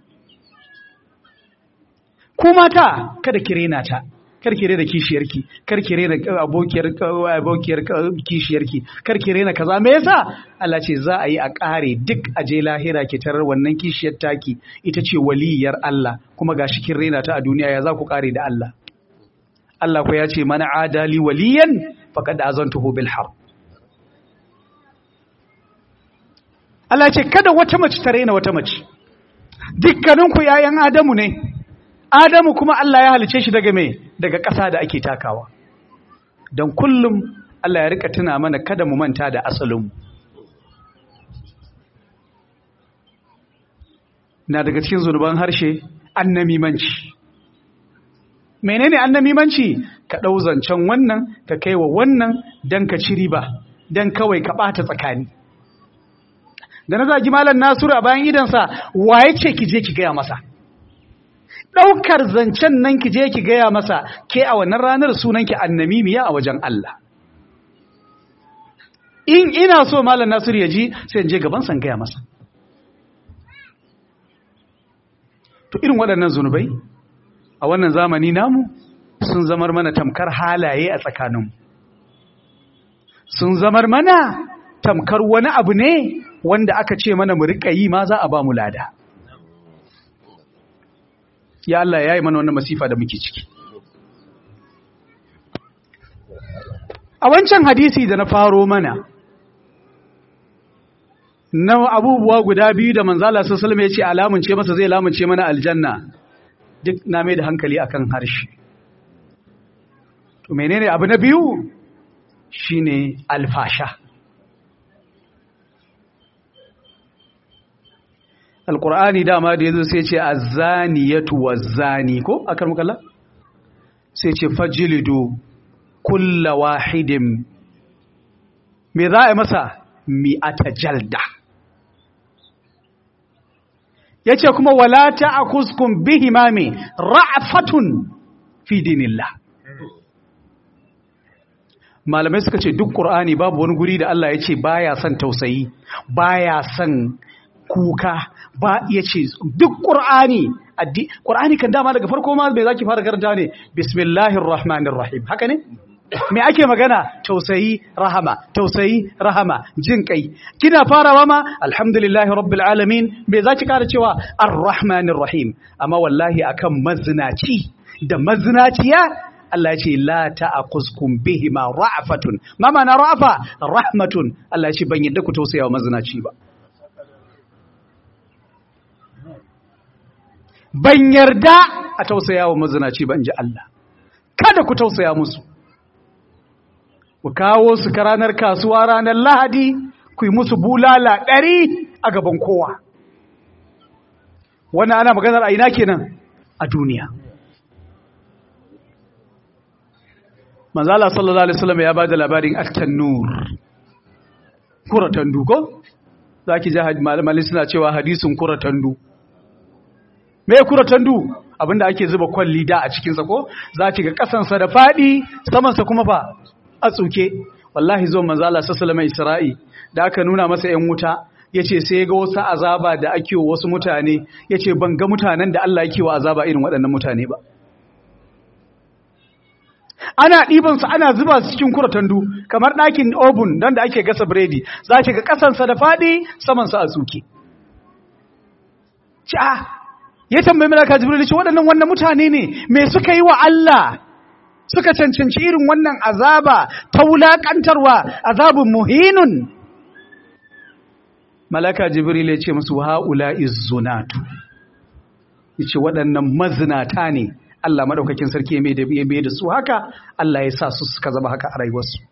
ku mata kada ki rena ta kar ki rena kishiyarki kar ki rena abokiyar abokiyar kishiyarki kar ki rena kaza me yasa Allah ce za a yi a kare duk a je lahira ki tarar wannan kishiyar taki ita ce waliyar Allah kuma gashi kin rena ta a duniya ya za ku kare da Allah Allah ko ya ce mana adali waliyan faqad azantuhu bil harb Allah ce kada wata mace ta rena wata mace dukkaninku yayan Adamu ne Adamu kuma Allah ya halice shi daga me daga ƙasa da ake takawa don kullum Allah ya rika tuna mana kada mu manta da asalinmu na daga cikin zunuban harshe annamimanci menene annamimanci ka ɗau zancen wannan ka kai wa wannan don ka ci riba don kawai ka ɓata tsakani da na zagi malam nasiru a bayan idansa waye ce ki je ki gaya masa ɗaukar zancen nan ki je ki gaya masa ke a wannan ranar sunanki annamimiya a wajen Allah in ina so malam nasiru ya ji sai in je gaban san gaya masa to irin waɗannan zunubai a wannan zamani namu sun zamar mana tamkar halaye a tsakaninmu sun zamar mana tamkar wani abu ne wanda aka ce mana mu riƙa yi ma za a ba mu lada ya Allah ya yi mana wannan masifa da muke ciki a wancan hadisi da na faro mana na abubuwa guda biyu da manzala sassalm ya ce alamunce masa zai lamunce mana aljanna duk na mai da hankali akan harshe to menene abu na biyu shine alfasha alkur'ani dama da yazo sai ce azaniyatu wazani ko akar mukalla sai ce fajlidu kulla wahidin me za a masa mi'ata jalda yace kuma wala ta'khuskum bihima mi ra'fatun fi dinillah malamai suka ce duk qur'ani babu wani guri da Allah yace baya son tausayi baya son kuka ba ya ce duk ƙur'ani ƙur'ani kan dama daga farko ma bai zaki fara karanta ne bismillahir rahmanir rahim haka ne me ake magana tausayi rahama tausayi rahama jin kai kina farawa ma alhamdulillahi rabbil alamin me zaki kara cewa arrahmanir rahim amma wallahi akan mazinaci da mazinaciya Allah ya ce la ta'aquskum bihima ra'fatun ma ma'ana ra'fa rahmatun Allah ya ce ban yadda ku tausaya wa mazinaci ba ban yarda a tausaya wa mazinaci ban ji Allah kada ku tausaya musu ku kawo su ka ranar kasuwa ranar lahadi ku yi musu bulala ɗari a gaban kowa wannan ana maganar a ina kenan a duniya manzala sallallahu alaihi wasallam ya ba da labarin at-tannur kuratandu ko zaki ji malamai suna cewa hadisin kuratandu me kuratandu abinda ake zuba kwalli da a cikin sa ko za ki ga kasansa da fadi samansa kuma fa a tsuke wallahi zo manzo Allah sallallahu alaihi Isra'i da aka nuna masa ƴan wuta yace sai ga wasu azaba da ake wa wasu mutane yace ban ga mutanen da Allah yake wa azaba irin waɗannan mutane ba ana ɗiban su ana zuba su cikin kuratandu kamar ɗakin oven don da ake gasa biredi za ki ga ƙasansa da faɗi samansa a tsuke ci a ya tambayi malaka jibril ce waɗannan wannan mutane ne me suka yi wa Allah suka cancanci irin wannan azaba ta wulaƙantarwa azabun muhinun malaka jibril ya ce musu ha'ula izzunatu ya ce waɗannan mazinata ne Allah madaukakin sarki mai da ya da su haka Allah ya sa su suka zama haka a rayuwarsu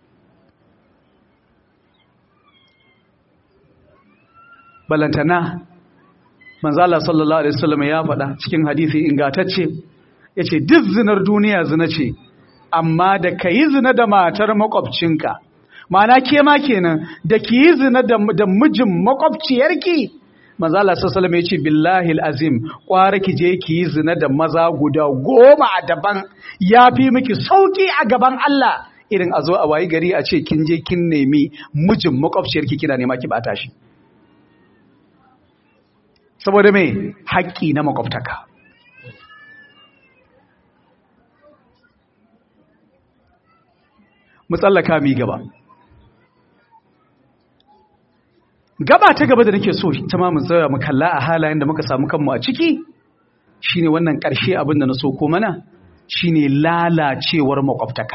balantana manzo Allah sallallahu alaihi wasallam ya faɗa cikin hadisi ingatacce yace duk zinar duniya zina ce amma da kayi zina da matar makwabcinka ma'ana ke ma kenan da kiyi zina da mijin makwabciyarki manzo Allah sallallahu alaihi yace billahi alazim kwara ki je ki yi zina da maza guda goma a daban yafi miki sauki a gaban Allah irin a zo a wayi gari a ce kin je kin nemi mijin makwabciyarki kina nema ki bata shi saboda me haƙƙi na makwabtaka mu tsallaka mi gaba gaba ta gaba da nake so ta ma mu tsaya mu kalla a halayen da muka samu kanmu a ciki shine wannan ƙarshe abin da na so ko mana shine lalacewar makwabtaka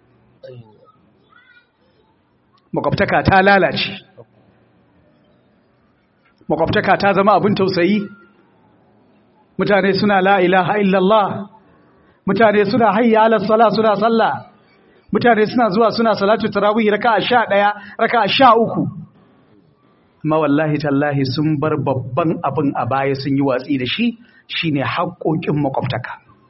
makwabtaka ta lalace makwabtaka ta zama abin tausayi mutane suna la ilaha illallah mutane suna hayya ala sala suna sallah mutane suna zuwa suna salatu tarawih raka'a 11 raka'a 13 amma wallahi tallahi sun bar babban abin a baya sun yi watsi da shi shine haƙoƙin makwabtaka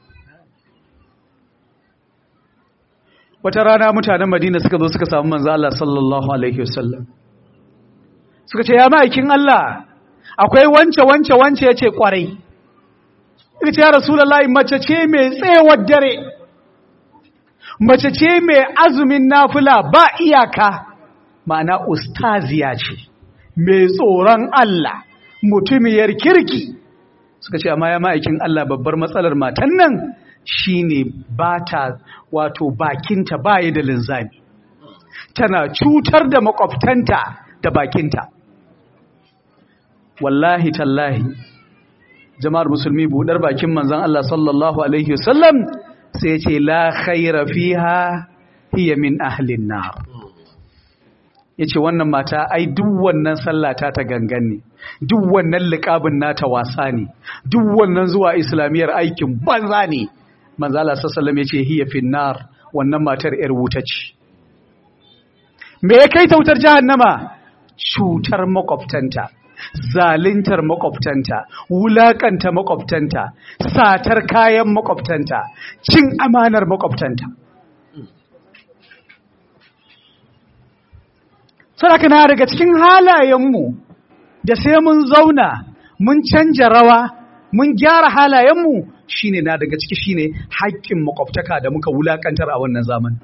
wata rana mutanen Madina suka zo suka samu manzo Allah sallallahu alaihi wasallam suka ce ya ma'aikin Allah akwai wance wance wance yace kwarai ita ya rasulullahi mace ce mai tsewar dare mace ce mai azumin nafila ba iyaka ma'ana ustaziya ce mai tsoron Allah mutumiyar kirki suka ce amma ya ma'aikin Allah babbar matsalar matan nan shine bata wato bakinta baya da linzami tana cutar da makwabtanta da bakinta wallahi tallahi jama'ar musulmi budar bakin manzon Allah sallallahu alaihi wasallam sai ya ce la khaira fiha hiya min ahlin nar yace wannan mata ai duk wannan sallata ta gangan ne duk wannan liqabin nata wasa ne duk wannan zuwa islamiyar aikin banza ne manzo Allah sallallahu alaihi wasallam yace hiya fin nar wannan matar yar wuta ce me ya kai ta wutar jahannama cutar makwabtanta zalintar makwabtanta wulakanta makwabtanta satar kayan makwabtanta cin amanar makwabtanta sadaka na daga cikin halayenmu da sai mun zauna mun canja rawa mun gyara halayenmu shine na daga ciki shine haƙƙin makwabtaka da muka wulakantar a wannan zamanin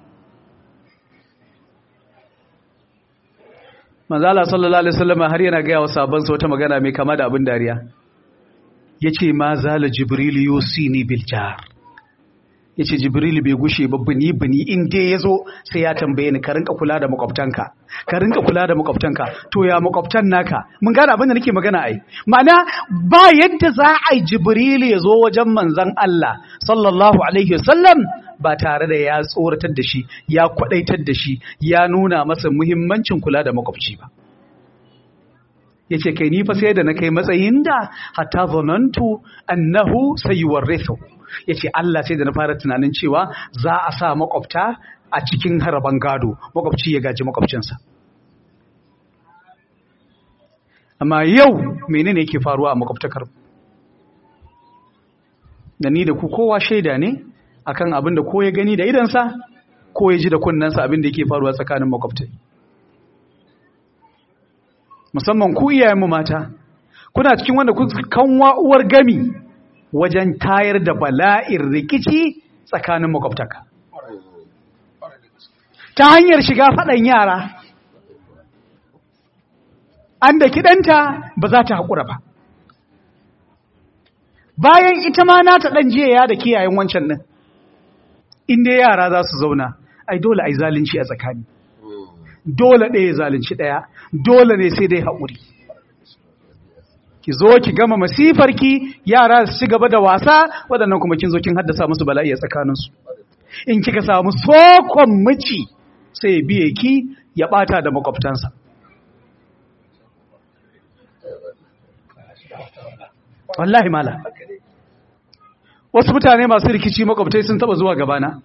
manzala sallallahu alaihi wasallam har yana ga sabon sa wata magana mai kama da abin dariya yace ma zala jibril yusini bil jar yace jibril bai gushe ba bini bini in dai yazo sai ya tambaye ni ka rinka kula da makwabtanka ka rinka kula da makwabtanka to ya makwabtan naka mun gane abin da nake magana ai ma'ana ba yadda za a yi jibril ya zo wajen manzon Allah sallallahu alaihi wasallam ba tare da ya tsoratar da shi ya kwadaitar da shi ya nuna masa muhimmancin kula da makwabci ba yace kai ni fa sai da na kai matsayin da hatta zanantu annahu sayuwarrithu yace Allah sai da na fara tunanin cewa za a sa makwabta a cikin haraban gado makwabci ya gaji makwabcinsa amma yau menene yake faruwa a makwabtakar da ni da ku kowa shaida ne akan abin da ko ya gani da idansa ko ya ji da kunnensa abin da yake faruwa tsakanin makwabtai musamman ku iyayenmu mata kuna cikin wanda ku kanwa uwar gami wajen tayar da bala'in rikici tsakanin makwabtaka ta hanyar shiga faɗan yara an da kiɗanta ba za ta haƙura ba bayan ita ma nata ɗan jiya da kiyayen wancan ɗin inda yara za su zauna ai dole ai zalunci a tsakani dole ɗaya zalunci ɗaya dole ne sai dai haƙuri ki zo ki gama masifarki yara su ci gaba da wasa waɗannan kuma kin zo kin haddasa musu bala'i a tsakaninsu in kika samu sokon miji sai biye ki ya ɓata da makwabtansa wallahi mala wasu mutane masu rikici makwabtai sun taba zuwa gabana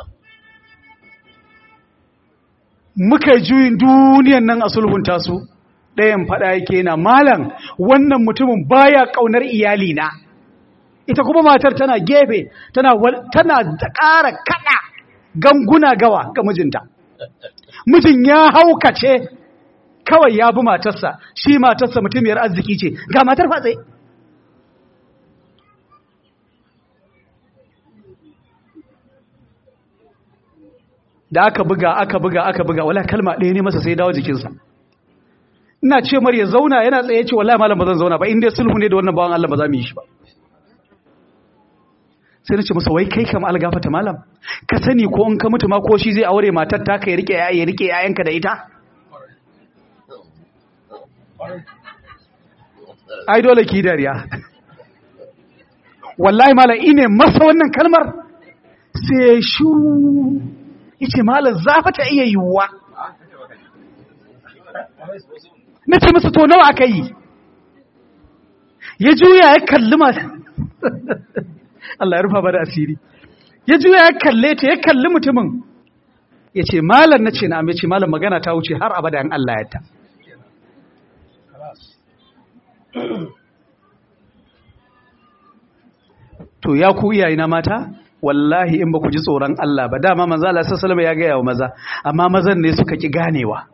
muka juyin duniyan nan a sulhunta su ɗayan faɗa yake na malam wannan mutumin baya ƙaunar iyali na ita kuma matar tana gefe tana tana da ƙara kaɗa ganguna gawa ga mijinta mijin ya haukace kawai ya bi matarsa shi matarsa mutumiyar arziki ce ga matar fatse da aka buga aka buga aka buga wala kalma ɗaya ne masa sai dawo jikinsa ina ce mar ya zauna yana tsaye ce wallahi malam ba zan zauna ba in dai sulhu ne da wannan bawan Allah ba za mu yi shi ba sai na ce masa wai kai kam algafata malam ka sani ko in ka mutu ma ko shi zai aure matar ta ka ya rike ya rike yayanka da ita ai dole ki dariya wallahi malam ine masa wannan kalmar sai shuru yace malam zafa ta iya yiwuwa na ce masa to nawa aka yi ya juya ya kalli masu Allah ya rufa ba da asiri ya juya ya kalle ta ya kalli mutumin ya ce malam na ce na amince malam magana ta wuce har abada yan Allah ya ta to ya ku iyayena mata wallahi in ba ku ji tsoron Allah ba dama manzo Allah sallallahu alaihi ya gaya wa maza amma mazan ne suka ki ganewa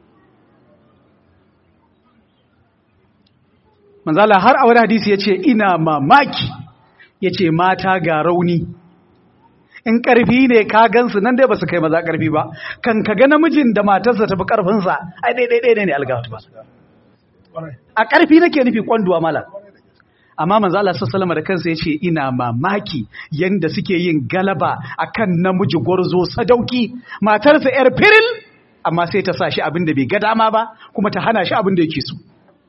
manzo Allah har a wani hadisi yace ina mamaki yace mata ga rauni in karfi ne ka gansu nan dai basu kai maza karfi ba kan ka ga namijin da matarsa tafi karfin sa ai dai dai dai ne algawatu ba a karfi nake nufi kwanduwa malam amma manzo Allah sallallahu da kansa yace ina mamaki yanda suke yin galaba akan namiji gwarzo sadauki matarsa yar firil amma sai ta sa shi abin da bai ga dama ba kuma ta hana shi abin da yake so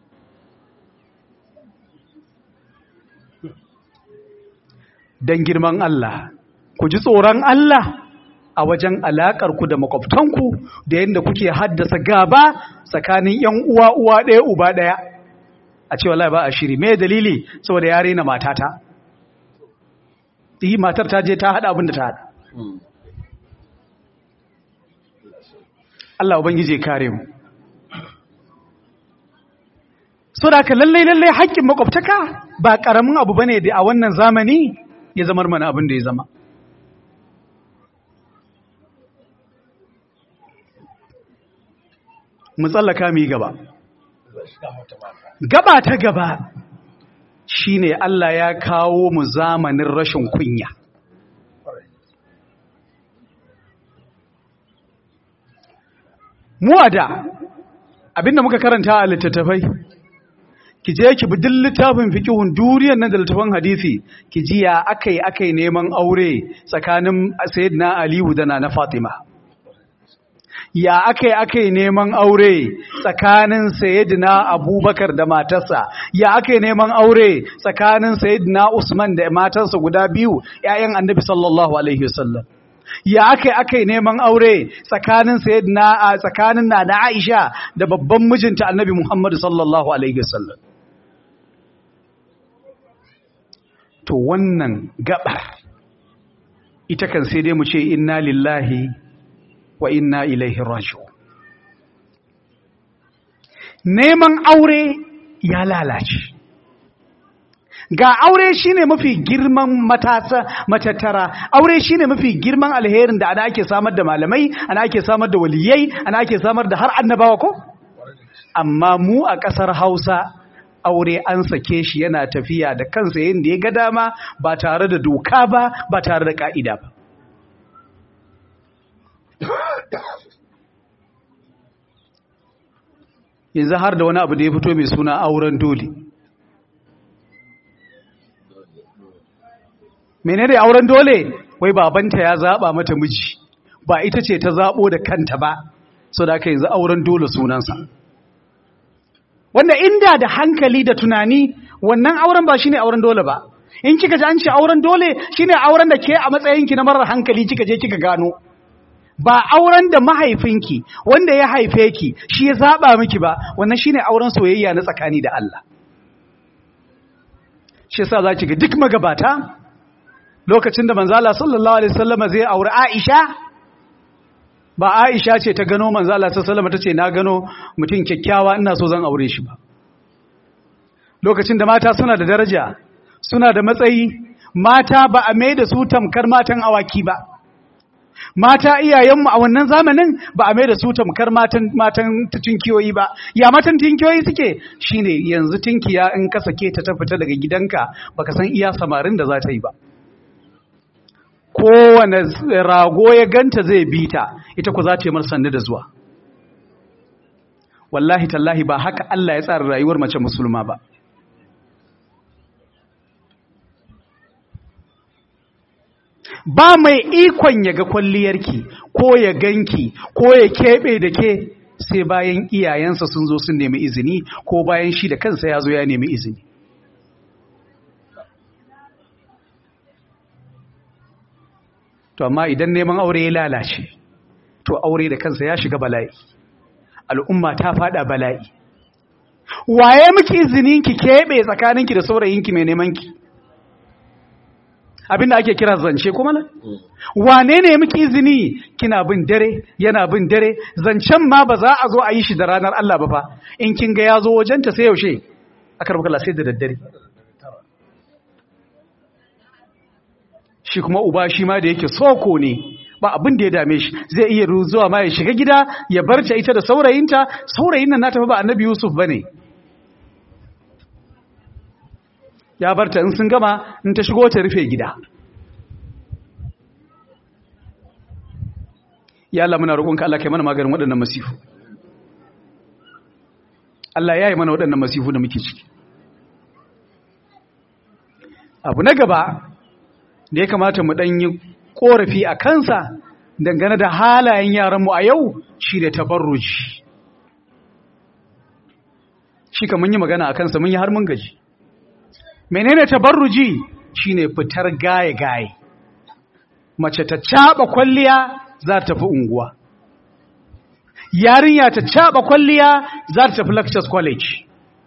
dan girman Allah ku ji tsoron Allah a wajen alakar ku da makwabtanku da yanda kuke haddasa gaba tsakanin yan uwa uwa ɗaya uba ɗaya a ce wallahi ba a shiri me dalili saboda ya rena matata yi matar ta je ta hada abin da ta hada Allah ubangije kare mu so da ka lallai lallai haƙƙin makwabtaka ba ƙaramin abu bane da a wannan zamani ya zamar mana abin da ya zama mu tsallaka mu yi gaba gaba ta gaba shine Allah ya kawo mu zamanin rashin kunya mu da abinda muka karanta a littattafai ki je ki bi duk littafin fiqhun duniyar nan da littafin hadisi ki ji ya akai akai neman aure tsakanin sayyidina aliyu da na fatima ya aka yi aka yi neman aure tsakanin sayidina abubakar da matarsa ya aka yi neman aure tsakanin sayidina usman da matarsa guda biyu ‘ya'yan annabi sallallahu alaihi wasallam ya aka yi aka yi neman aure tsakanin sayidina a tsakanin na na aisha da babban mijinta annabi muhammadu sallallahu alaihi wasallam to wannan gabar ita kan sai dai mu ce inna lillahi wa inna ilaihi raji'un neman aure ya lalace ga aure shine mafi girman matasa matattara aure shine mafi girman alherin da ana ake samar da malamai ana ake samar da waliyai ana ake samar da har annabawa ko amma mu a ƙasar Hausa aure an sake shi yana tafiya da kansa yadda ya ga dama ba tare da doka ba ba tare da ka'ida ba yanzu har da wani abu da ya fito mai suna auren dole menene auren dole wai babanta ya zaba mata miji ba ita ce ta zabo da kanta ba so da aka yanzu auren dole sunansa wanda inda da hankali da tunani wannan auren ba shine auren dole ba in kika ji an ce auren dole shine auren da ke a matsayinki na marar hankali kika je kika gano ba auren da mahaifinki wanda ya haife ki shi ya zaba miki ba wannan shine auren soyayya na tsakani da Allah shi yasa zaki ga duk magabata lokacin da manzo Allah sallallahu alaihi wasallam zai aure Aisha ba Aisha ce ta gano manzo Allah sallallahu alaihi wasallam tace na gano mutum kyakkyawa ina so zan aure shi ba lokacin da mata suna da daraja suna da matsayi mata ba a mai da su tamkar matan awaki ba mata iyayenmu a wannan zamanin ba a mai da su tamkar matan matan tinkiyoyi ba ya matan tinkiyoyi suke shine yanzu tinkiya in ka sake ta ta fita daga gidanka baka san iya samarin da za ta yi ba kowane rago ya ganta zai bi ta ita ku za ta yi mar sannu da zuwa wallahi tallahi ba haka Allah ya tsara rayuwar mace musulma ba ba mai ikon ya ga kwalliyarki ko ya ganki ko ya keɓe da ke sai bayan iyayensa sun zo sun nemi izini ko bayan shi da kansa ya zo ya nemi izini to amma idan neman aure ya lalace to aure da kansa ya shiga bala'i al'umma ta fada bala'i waye miki izinin ki keɓe tsakaninki da saurayinki mai neman ki abinda ake kira zance kuma nan wane ne miki izini kina bin dare yana bin dare zancen ma ba za a zo a yi shi da ranar Allah ba fa in kin ga ya zo wajenta sai yaushe aka rubuta sai da daddare shi kuma uba shi ma da yake soko ne ba abin da ya dame shi zai iya zuwa ma ya shiga gida ya barta ita da saurayinta saurayin nan na tafi ba annabi Yusuf bane ya barta in sun gama in ta shigo ta rufe gida ya Allah muna roƙonka Allah kai mana maganin waɗannan masifu Allah ya yi mana waɗannan masifu da muke ciki abu na gaba da ya kamata mu ɗanyi ƙorafi a kansa dangane da halayen yaranmu a yau shi da tabarruji shi ka mun yi magana a kansa mun yi har mun gaji menene tabarruji shine fitar gaye-gaye mace ta caba kwalliya za ta tafi unguwa yarinya ta caba kwalliya za ta tafi lectures college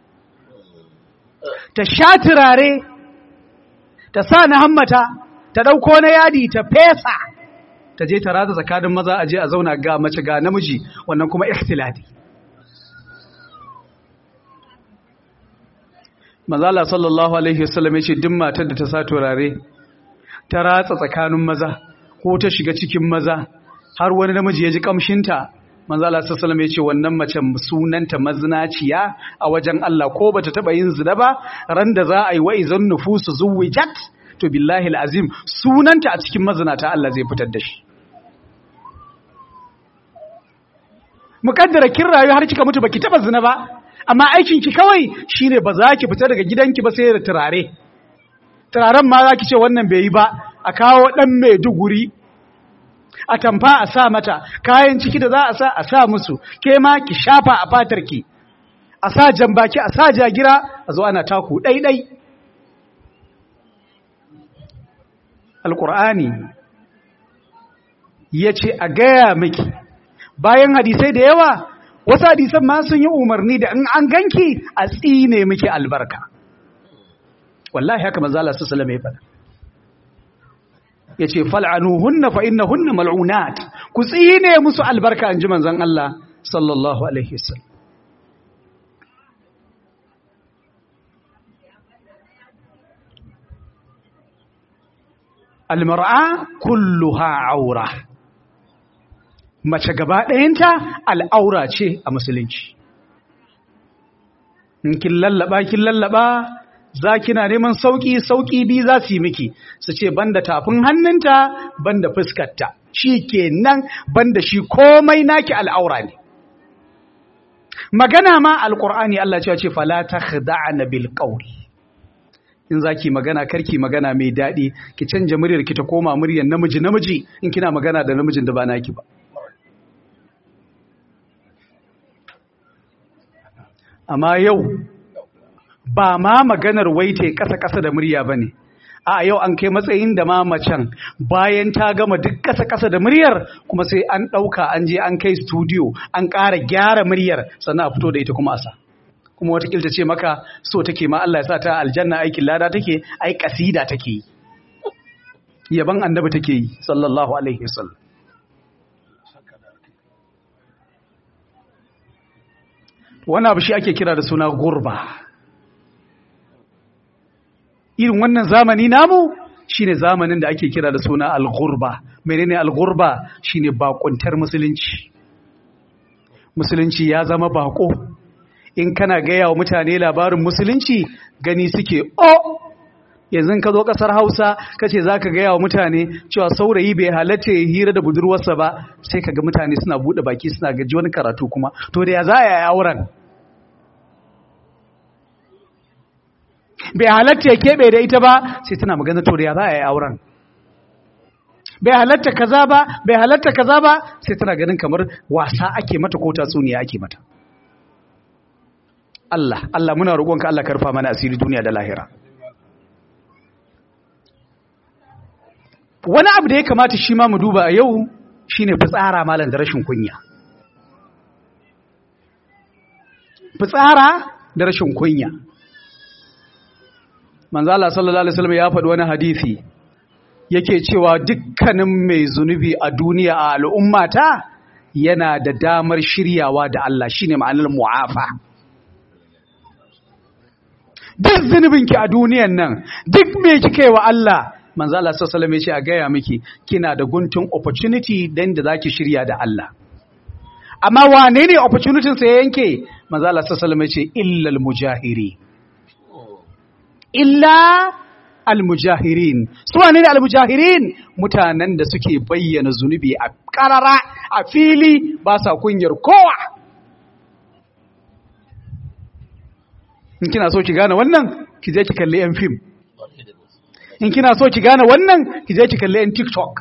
ta sha turare ta sa na hammata ta ɗauko na yadi ta fesa ta je ta rata tsakanin maza a je a zauna ga mace ga namiji wannan kuma ikhtilati Mazala sallallahu Alaihi wasallam ya ce duk matar da ta sa turare ta ratsa tsakanin maza ko ta shiga cikin maza har wani namiji ya ji kamshinta Mazala sallallahu ya ce wannan mace sunanta mazinaciya a wajen Allah ko bata taba yin zina ba ran da za a yi wa'izan nufusu zuwijat to billahi alazim sunanta a cikin mazinata Allah zai fitar da shi mukaddara kin rayu har kika mutu baki taba zina ba amma aikinki kawai shine ba za ki fita daga gidanki ba sai da turare turaren ma za ki ce wannan bai yi ba a kawo ɗan mai duguri a tamfa a sa mata kayan ciki da za a sa a sa musu ke ma ki shafa a fatarki a sa jambaki a sa jagira a zo ana taku ɗaiɗai alƙur'ani ya ce a gaya miki bayan hadisai da yawa wasu hadisan ma sun yi umarni da in an ganki a tsine miki albarka wallahi haka manzo Allah sallallahu alaihi wasallam yace fal'anuhunna fa innahunna mal'unat ku tsine musu albarka anji manzon Allah sallallahu alaihi wasallam almar'a kulluha aura mace gaba ɗayanta al'aura ce a musulunci in kin lallaba kin lallaba za kina neman sauƙi sauƙi bi za su yi miki su ce banda tafin hannunta banda fuskarta shi ke nan banda shi komai naki al'aura ne magana ma alqur'ani Allah ya ce fala takhda'na bil qawli in zaki magana karki magana mai daɗi ki canja muryar ki ta koma muryar namiji namiji in kina magana da namijin da ba naki ba amma yau ba ma maganar waite ƙasa-ƙasa da murya ba ne a yau an kai matsayin da ma macen bayan ta gama duk ƙasa-ƙasa da muryar kuma sai an ɗauka an je an kai studio an ƙara gyara muryar sannan a fito da ita kuma a sa kuma watakil ta ce maka so take ma Allah ya sa ta aljanna aikin lada take ai kasida take yi yaban annabi take yi sallallahu alaihi wasallam wannan abu shi ake kira da suna gurba irin wannan zamani namu shine zamanin da ake kira da suna al-ghurba menene al-ghurba shine bakuntar musulunci musulunci ya zama bako in kana gaya wa mutane labarin musulunci gani suke o yanzu ka zo kasar hausa ka ce za ka gaya wa mutane cewa saurayi bai halatta ya hira da budurwarsa ba sai ka ga mutane suna buɗe baki suna gaji wani karatu kuma to da ya za a yi auren bai halatta ya keɓe da ita ba sai tana magana to da ya za a yi auren bai halatta kaza ba bai halatta kaza ba sai tana ganin kamar wasa ake mata ko tatsuniya ake mata Allah Allah muna roƙonka Allah karfa mana asiri duniya da lahira wani abu da ya kamata shi ma mu duba a yau shine fitsara malam da rashin kunya fitsara da rashin kunya manzo Allah sallallahu alaihi wasallam ya faɗi wani hadisi yake cewa dukkanin mai zunubi a duniya a al'ummata yana da damar shiryawa da Allah shine ma'anar mu'afa duk zunubinki a duniyan nan duk me kika yi wa Allah manzo Allah sallallahu alaihi wasallam ya ce a gaya miki kina da guntun opportunity dan da zaki shirya da Allah amma wane ne opportunity sa yanke manzo Allah sallallahu alaihi wasallam ya ce illa al-mujahiri illa al-mujahirin su wane ne al-mujahirin mutanen da suke bayyana zunubi a karara a fili ba sa kunyar kowa in kina so ki gane wannan ki je ki kalli yan fim in kina so ki gane wannan ki je ki kalli yan tiktok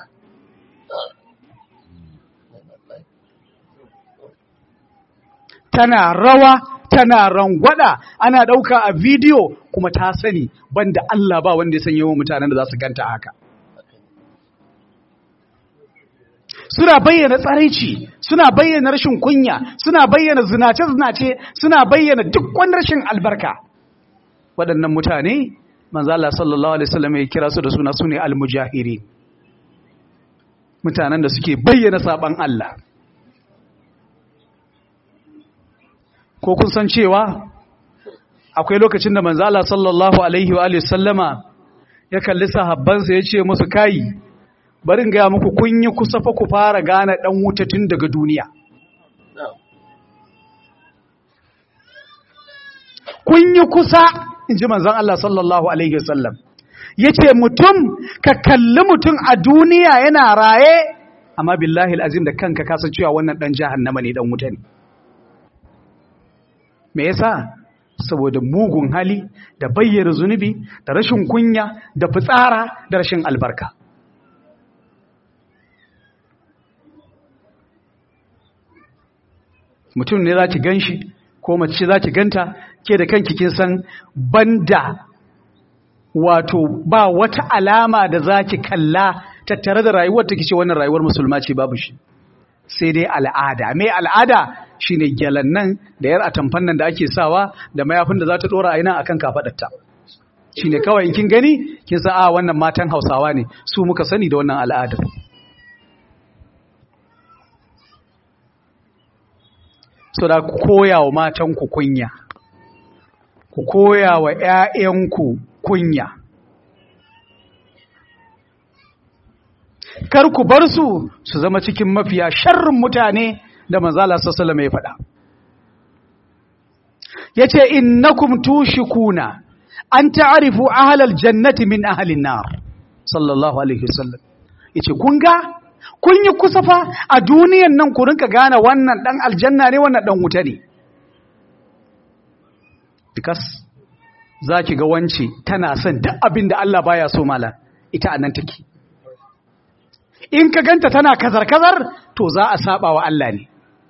tana rawa tana rangwada ana ɗauka a bidiyo kuma ta sani banda Allah ba wanda ya san yawan mutanen da za su ganta haka suna bayyana tsaraici suna bayyana rashin kunya suna bayyana zinace-zinace suna bayyana duk wani rashin albarka waɗannan mutane manzala sallallahu alaihi wasallam ya kira su da suna sune almujahiri mutanen da suke bayyana saban Allah ko kun san cewa akwai lokacin da manzala sallallahu alaihi wa sallama ya kalli sahabbansa ya ce musu kayi barin gaya muku kun yi kusa fa ku fara gane ɗan wuta tun daga duniya. Kun yi kusa, in ji manzan Allah sallallahu Alaihi wasallam, ya ce mutum ka kalli mutum a duniya yana raye, amma billahi azim da kanka kasa cewa wannan ɗan jahannama ne ɗan wuta ne. Me yasa? Saboda mugun hali da bayyana zunubi da rashin kunya da fitsara da rashin albarka. mutum ne za ki gan shi ko mace za ki ganta ke da kanki kin san banda wato ba wata alama da za ki kalla tattare da rayuwar ta kice wannan rayuwar musulma ce babu shi sai dai al'ada mai al'ada shine gyalan nan da yar atamfan nan da ake sawa da mayafin da za ta dora a ina akan kafadarta shine kawai kin gani kin san a wannan matan Hausawa ne su muka sani da wannan al'adar so da ku koya wa matanku kunya ku koya wa ‘ya'yanku kunya kar ku bar su su zama cikin mafiya sharrin mutane da manzala sassala mai faɗa ya ce innakum tushikuna an ta'arifu ahalal jannati min ahalin nar sallallahu alaihi wasallam ya ce kun ga kun yi kusa fa a duniyan nan ku rinka gane wannan dan aljanna ne wannan dan wuta ne because za ki ga wance tana son duk abin da Allah baya so mala ita a nan take in ka ganta tana kazar-kazar to za a saba wa Allah ne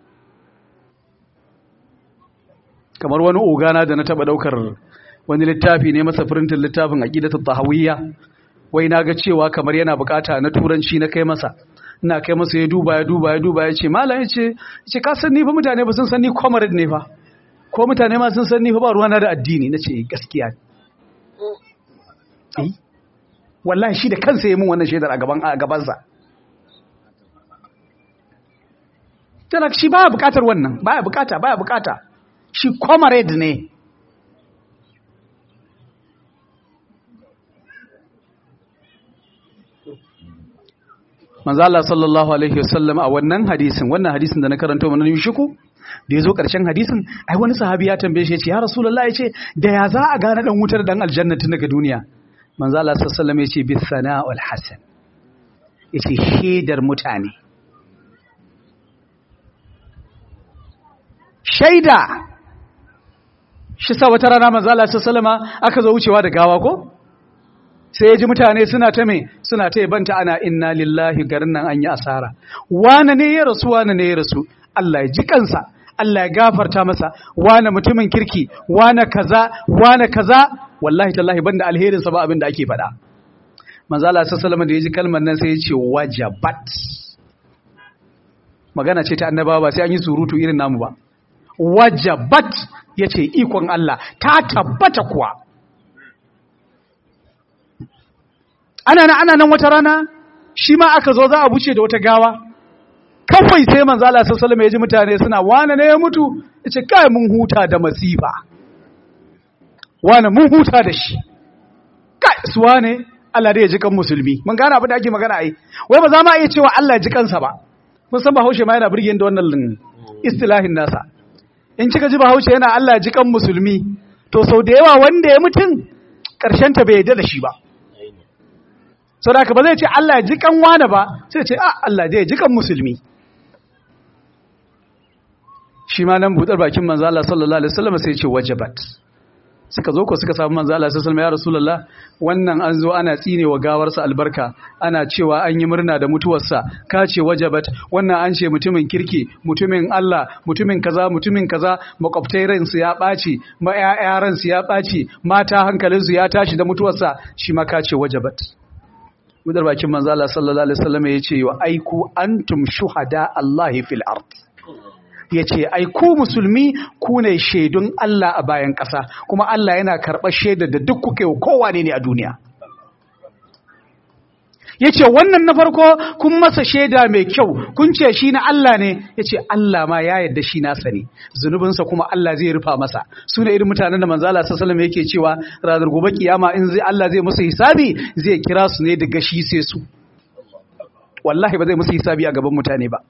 kamar wani ogana da na taba daukar wani littafi ne masa firintin littafin aqidatu tahawiyya wai na ga cewa kamar yana bukata na turanci na kai masa ina kai masa ya duba ya duba ya duba ya ce malam ya ce ce ka san ni fa mutane ba sun san ni comrade ne fa ko mutane ma sun san ni fa ba ruwana da addini na ce gaskiya eh wallahi shi da kansa ya mun wannan shaidar a gaban a gabansa tana shi baya bukatar wannan baya bukata baya bukata shi comrade ne manzo Allah sallallahu alaihi wasallam a wannan hadisin wannan hadisin da na karanto mana yushiku da yazo karshen hadisin ai wani sahabi ya tambaye shi ya ce ya rasulullahi ya ce da ya za a gane dan wutar dan aljanna tun daga duniya manzo Allah sallallahu alaihi wasallam ya ce bis sana'ul hasan yace shaidar mutane shaida shi sa wata rana manzo Allah sallallahu alaihi wasallam aka zo wucewa da gawa ko sai ya ji mutane suna ta me suna ta yabanta ana inna lillahi garin nan an yi asara wane ne ya rasu wane ne ya rasu Allah ya ji kansa Allah ya gafarta masa wane mutumin kirki wane kaza wane kaza wallahi tallahi banda alherin sa ba abin da ake faɗa manzo Allah sallallahu da ya ji kalmar nan sai ya ce wajabat magana ce ta annabawa ba sai an yi surutu irin namu ba wajabat yace ikon Allah ta tabbata kuwa ana nan ana nan wata rana shi ma aka zo za a buce da wata gawa kawai sai manzo Allah sallallahu alaihi ya ji mutane suna wane ne ya mutu yace kai mun huta da masifa wane mun huta da shi kai su wane Allah da ya ji kan musulmi mun gane abin da ake magana ai wai ba za ma iya cewa Allah ya ji kansa ba mun san Bahaushe ma yana burge da wannan istilahin nasa in kika ji Bahaushe yana Allah ya ji kan musulmi to sau da yawa wanda ya mutun karshen ta bai yarda da shi ba saboda ba zai ce Allah ya ji kan wani ba sai ce a Allah ya ji kan musulmi shi ma nan budar bakin manzo Allah sallallahu alaihi wasallam sai ya ce wajabat suka zo ko suka samu manzo Allah sallallahu alaihi wasallam ya rasulullah wannan an zo ana tsine wa gawarsa albarka ana cewa an yi murna da mutuwarsa ka ce wajabat wannan an ce mutumin kirki mutumin Allah mutumin kaza mutumin kaza makwabtai ransu ya ɓaci ma ƴaƴa ransu ya ɓaci mata hankalinsu ya tashi da mutuwarsa shi ma ka ce wajabat Mudar bakin manzo Allah sallallahu alaihi wasallam yace wa aiku antum shuhada Allah fil ard yace ai ku musulmi ku ne shaidun Allah a bayan ƙasa kuma Allah yana karɓar shaidar da duk kuke kowa ne a duniya yace wannan na farko kun masa shaida mai kyau kun ce shi na Allah ne yace Allah ma ya yarda shi nasa ne zunubinsa kuma Allah zai rufa masa su ne irin mutanen da manzo Allah sallallahu alaihi yake cewa ranar gobe kiyama in zai Allah zai musu hisabi zai kira su ne daga shi sai su wallahi ba zai musu hisabi a gaban mutane ba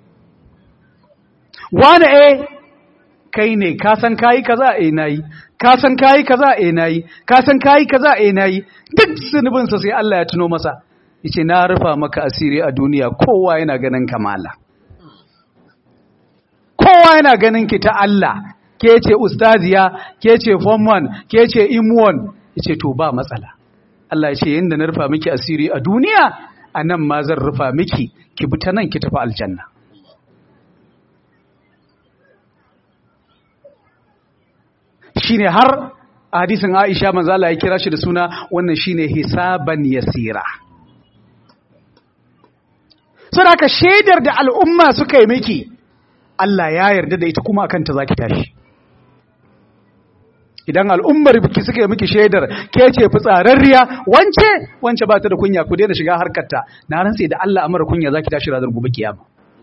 wani eh kai ne ka san kayi kaza eh nayi ka san kayi kaza eh nayi ka san kayi kaza eh nayi duk zunubinsa sai Allah ya tuno masa yace na rufa maka asiri a duniya kowa yana ganin kamala kowa yana ganin ki ta Allah ke ce ustaziya ke ce form 1 ke ce im1 yace to ba matsala Allah ya ce yanda na rufa miki asiri a duniya anan ma zan rufa miki ki bi ta nan ki tafi aljanna shine har a hadisin Aisha manzo Allah ya kira shi da suna wannan shine hisaban yasira saboda shaidar da al'umma suka yi miki Allah ya yarda da ita kuma akan ta zaki tashi idan al'ummar biki suka yi miki shaidar ke ce fitsararriya wance wance ba ta da kunya ku daina shiga harkarta na rantse da Allah amara kunya zaki tashi ranar gobe kiyama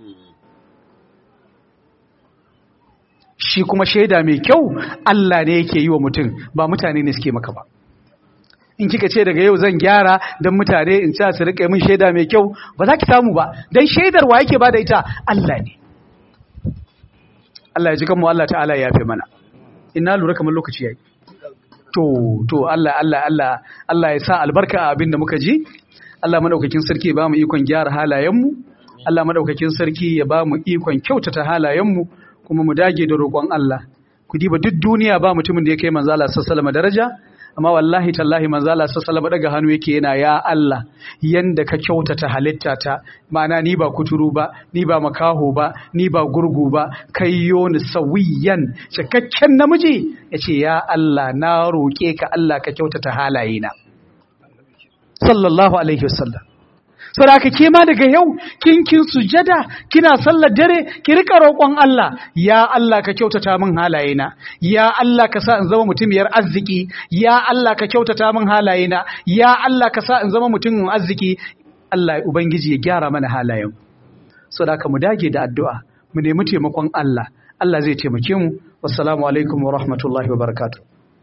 shi kuma shaida mai kyau Allah ne yake yi wa mutum ba mutane ne suke maka ba in kika ce daga yau zan gyara don mutane in ci su rika min shaida mai kyau ba za ki samu ba don shaidar wa yake ba da ita Allah ne Allah ya ji kanmu Allah ta'ala ya fi mana ina lura kamar lokaci yayi to to Allah Allah Allah Allah ya sa albarka a abin da muka ji Allah madaukakin sarki ya ba mu ikon gyara halayenmu Allah madaukakin sarki ya ba mu ikon kyautata halayenmu kuma mu dage da roƙon Allah ku diba duk duniya ba mutumin da ya kai manzo Allah sallallahu daraja amma wallahi tallahi manzo Allah sallallahu daga hannu yake yana ya Allah yanda ka kyautata halitta ta ma'ana ni ba kuturu ba ni ba makaho ba ni ba gurgu ba kai yoni sawiyan cikakken namiji yace ya Allah na roke ka Allah ka kyautata halayena sallallahu alaihi wasallam saboda haka ke ma daga yau kin kin sujada kina sallar dare ki rika roƙon Allah ya Allah ka kyautata min halayena ya Allah ka sa in zama mutumiyar arziki ya Allah ka kyautata min halayena ya Allah ka sa in zama mutumin arziki Allah ubangiji ya gyara mana halayen saboda haka mu dage da addu'a mu nemi taimakon Allah Allah zai taimake mu wassalamu alaikum wa rahmatullahi wa barakatuh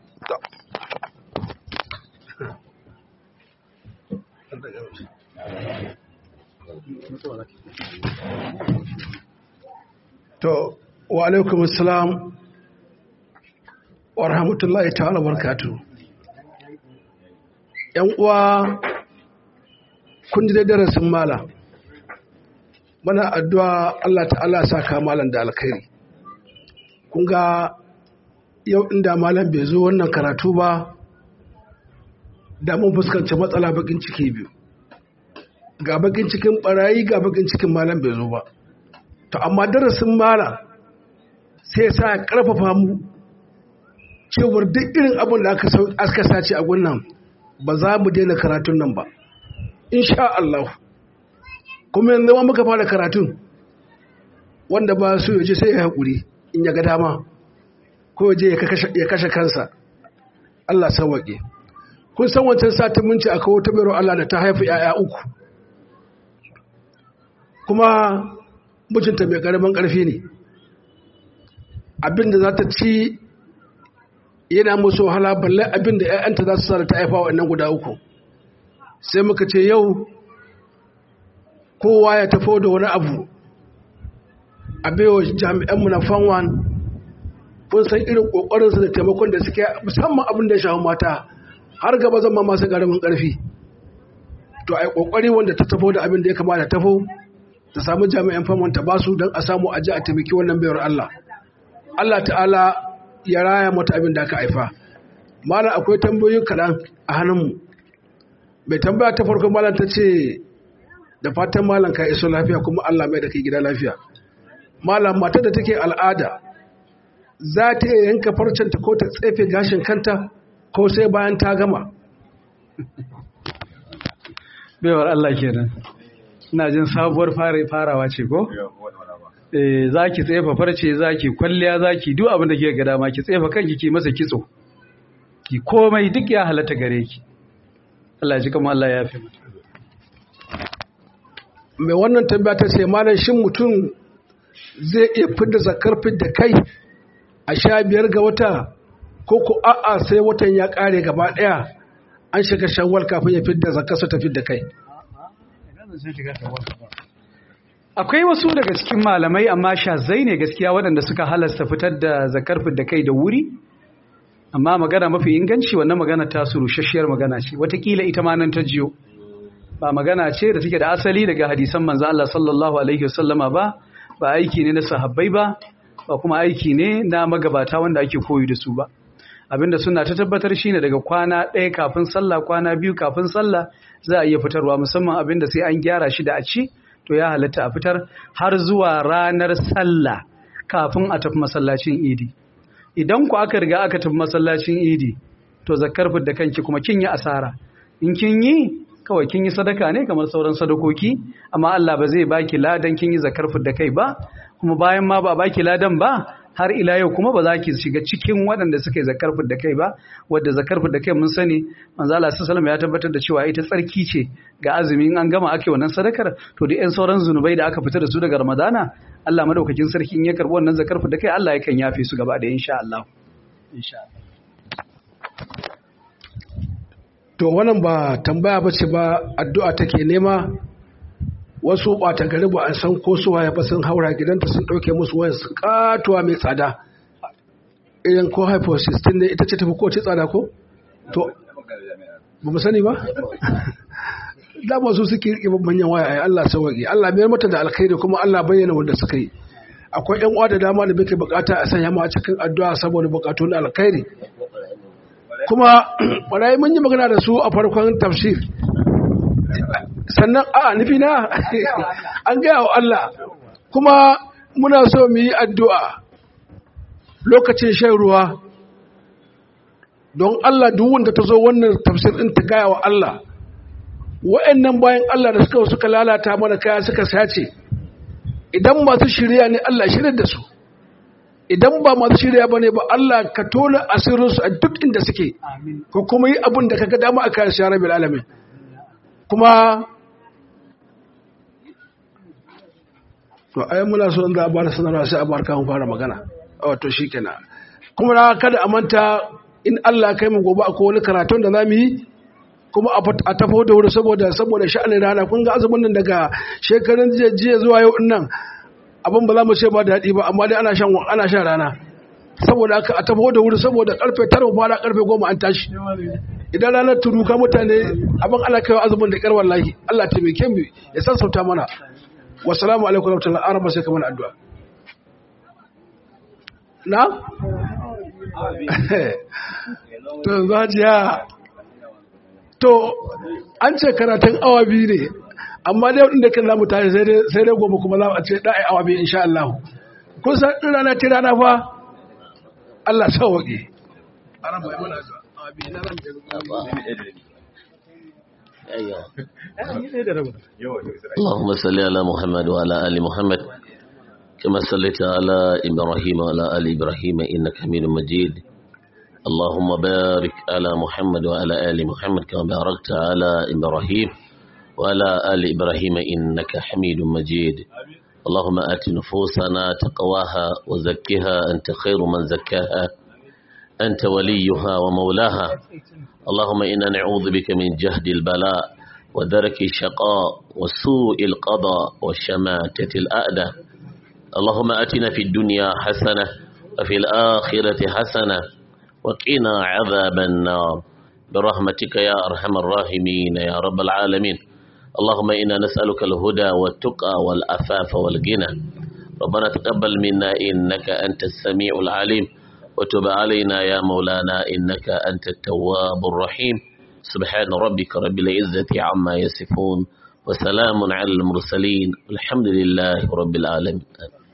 To, wa alaikum assalam wa rahmatullahi ta'ala barkatu. ‘Yan uwa kun ji darasin mala, mana addu'a Allah ta'ala sa ka malan da alkhairi. Kun ga yau inda malam bai zo wannan karatu ba, da mun fuskanci matsala bakin ciki biyu. Ga bakin cikin barayi ga bakin cikin malam bai zo ba. to amma darasin mala sai sa ya karfafa mu cewar duk irin abin da aka sace a gunnan ba za mu daina karatun nan ba insha Allah kuma yanzu ma muka fara karatun wanda ba su yaje sai ya haƙuri in ya ga dama ko yaje ya kashe kansa Allah sauwaƙe kun san wancan satin mun ce akwai wata bayar Allah da ta haifi 'ya'ya uku kuma mijinta mai karamin karfi ne abinda za ta ci yana musu wahala balle abinda 'ya'yanta za su sa da ta haifa wa guda uku sai muka ce yau kowa ya tafo da wani abu a baiwa jami'anmu na fanwan kun san irin ƙoƙarinsu da taimakon da suke musamman abin da ya shafi mata har gaba zama masu karamin karfi to a yi ƙoƙari wanda ta tafo da abin da ya kamata tafo ta samu jami'an famon ta basu don a samu aji a taimaki wannan bayar Allah. Allah ta'ala ya raya mata abin da aka haifa. Malam akwai tambayoyi kaɗan a hannunmu. Mai tambaya ta farko malam ta ce da fatan malam ka iso lafiya kuma Allah mai da kai gida lafiya. Malam matar da take al'ada za ta iya yanka farcenta ko ta tsefe gashin kanta ko sai bayan ta gama. Baiwar Allah kenan. ina jin sabuwar farawa ce ko? Eh za ki tsefa farce za ki kwalliya za ki duk abin da ke ga dama ki tsefa kanki ki masa kitso ki komai duk ya halatta gare ki Allah ji kama Allah ya fi mai wannan tambaya ta ce malam shin mutum zai iya fidda zakar fidda kai a sha biyar ga wata ko ku a'a sai watan ya kare gaba daya an shiga shawwal kafin ya fidda zakarsa ta fidda kai akwai wasu daga cikin malamai amma shazai ne gaskiya waɗanda suka halasta fitar da zakar da kai da wuri amma magana mafi inganci wannan magana ta su rushasshiyar magana ce watakila ita ma nan ta jiyo ba magana ce da take da asali daga hadisan manzo Allah sallallahu alaihi wasallama ba ba aiki ne na sahabbai ba ba kuma aiki ne na magabata wanda ake koyi da su ba abinda suna ta tabbatar shine daga kwana ɗaya kafin sallah kwana biyu kafin sallah za a iya fitarwa musamman abinda sai an gyara shi da a ci to ya halatta a fitar har zuwa ranar sallah kafin a tafi masallacin idi idan ku aka riga aka tafi masallacin idi to zakkar da kanki kuma kin yi asara in kin yi kawai kin yi sadaka ne kamar sauran sadakoki amma Allah ba zai baki ladan kin yi zakkar da kai ba kuma bayan ma ba baki ladan ba har ila yau kuma ba za ki shiga cikin waɗanda suka yi zakar da kai ba wadda zakar da kai mun sani manzo Allah sallallahu ya tabbatar da cewa ita tsarki ce ga azumi in an gama ake wannan sadakar to da ƴan sauran zunubai da aka fita da su daga Ramadana Allah madaukakin sarki in ya karbi wannan zakar da kai Allah yakan yafe su gaba da insha Allah insha Allah to wannan ba tambaya bace ba addu'a take nema wasu ɓata gari ba an san ko su waye ba sun haura gidanta sun ɗauke musu wayan su katuwa mai tsada irin ko hypo 16 ne ita ce tafi ko ce tsada ko to ba mu sani ba dama su suke riƙe manyan waya ai Allah sauwaƙe Allah mayar mata da alkhairi kuma Allah bayyana wanda suka yi akwai yan uwa da dama da muke bukata a sanya mu a cikin addu'a saboda bukatu na alkhairi kuma barayi mun yi magana da su a farkon tafsir sannan a nufi na an gaya wa Allah kuma muna so mu yi addu'a lokacin shan ruwa don Allah duk wanda ta zo wannan tafsir ɗin ta gaya wa Allah wa'annan bayan Allah da suka suka lalata mana kaya suka sace idan masu shirya ne Allah shirya da su idan ba masu shirya ba ne ba Allah ka tona asirinsu a duk inda suke ko kuma yi abin da ka ga dama a kayan shara bil alamin kuma to ai muna so in za a bada sanarwa sai a bar kan fara magana wato shikenan kuma na kada a manta in Allah kai mu gobe akwai wani karatun da zamu yi kuma a tafo da wuri saboda saboda sha'anin rana kun ga azumin nan daga shekarun jiya zuwa yau nan abin ba za mu ce ba da daɗi ba amma dai ana shan ana shan rana saboda haka a tafo da wuri saboda karfe 9 fara karfe 10 an tashi idan ranar turuka mutane abin ana kaiwa azumin da ƙar wallahi Allah taimake mu ya sassauta mana wasalamu alaikum warahmatullahi arama sai kamar addu'a na to zajiya to an ce karatun awa biyu ne amma dai wadanda kan zamu tashi sai dai gobe kuma za a ce da'i awa biyu insha Allah kun san din rana ta rana fa Allah sauke arama ya mana addu'a awa biyu na ran اللهم صل على محمد وعلى آل محمد كما صليت على إبراهيم وعلى آل إبراهيم إنك حميد مجيد اللهم بارك على محمد وعلى آل محمد كما باركت على إبراهيم وعلى آل إبراهيم إنك حميد مجيد اللهم آت نفوسنا تقواها وزكها أنت خير من زكاها أنت وليها ومولاها اللهم إنا نعوذ بك من جهد البلاء ودرك الشقاء وسوء القضاء وشماتة الأعداء اللهم أتنا في الدنيا حسنة وفي الآخرة حسنة وقنا عذاب النار برحمتك يا أرحم الراحمين يا رب العالمين اللهم إنا نسألك الهدى والتقى والأفاف والغنى ربنا تقبل منا إنك أنت السميع العليم وتب علينا يا مولانا إنك أنت التواب الرحيم سبحان ربك رب العزة عما يصفون وسلام على المرسلين الحمد لله رب العالمين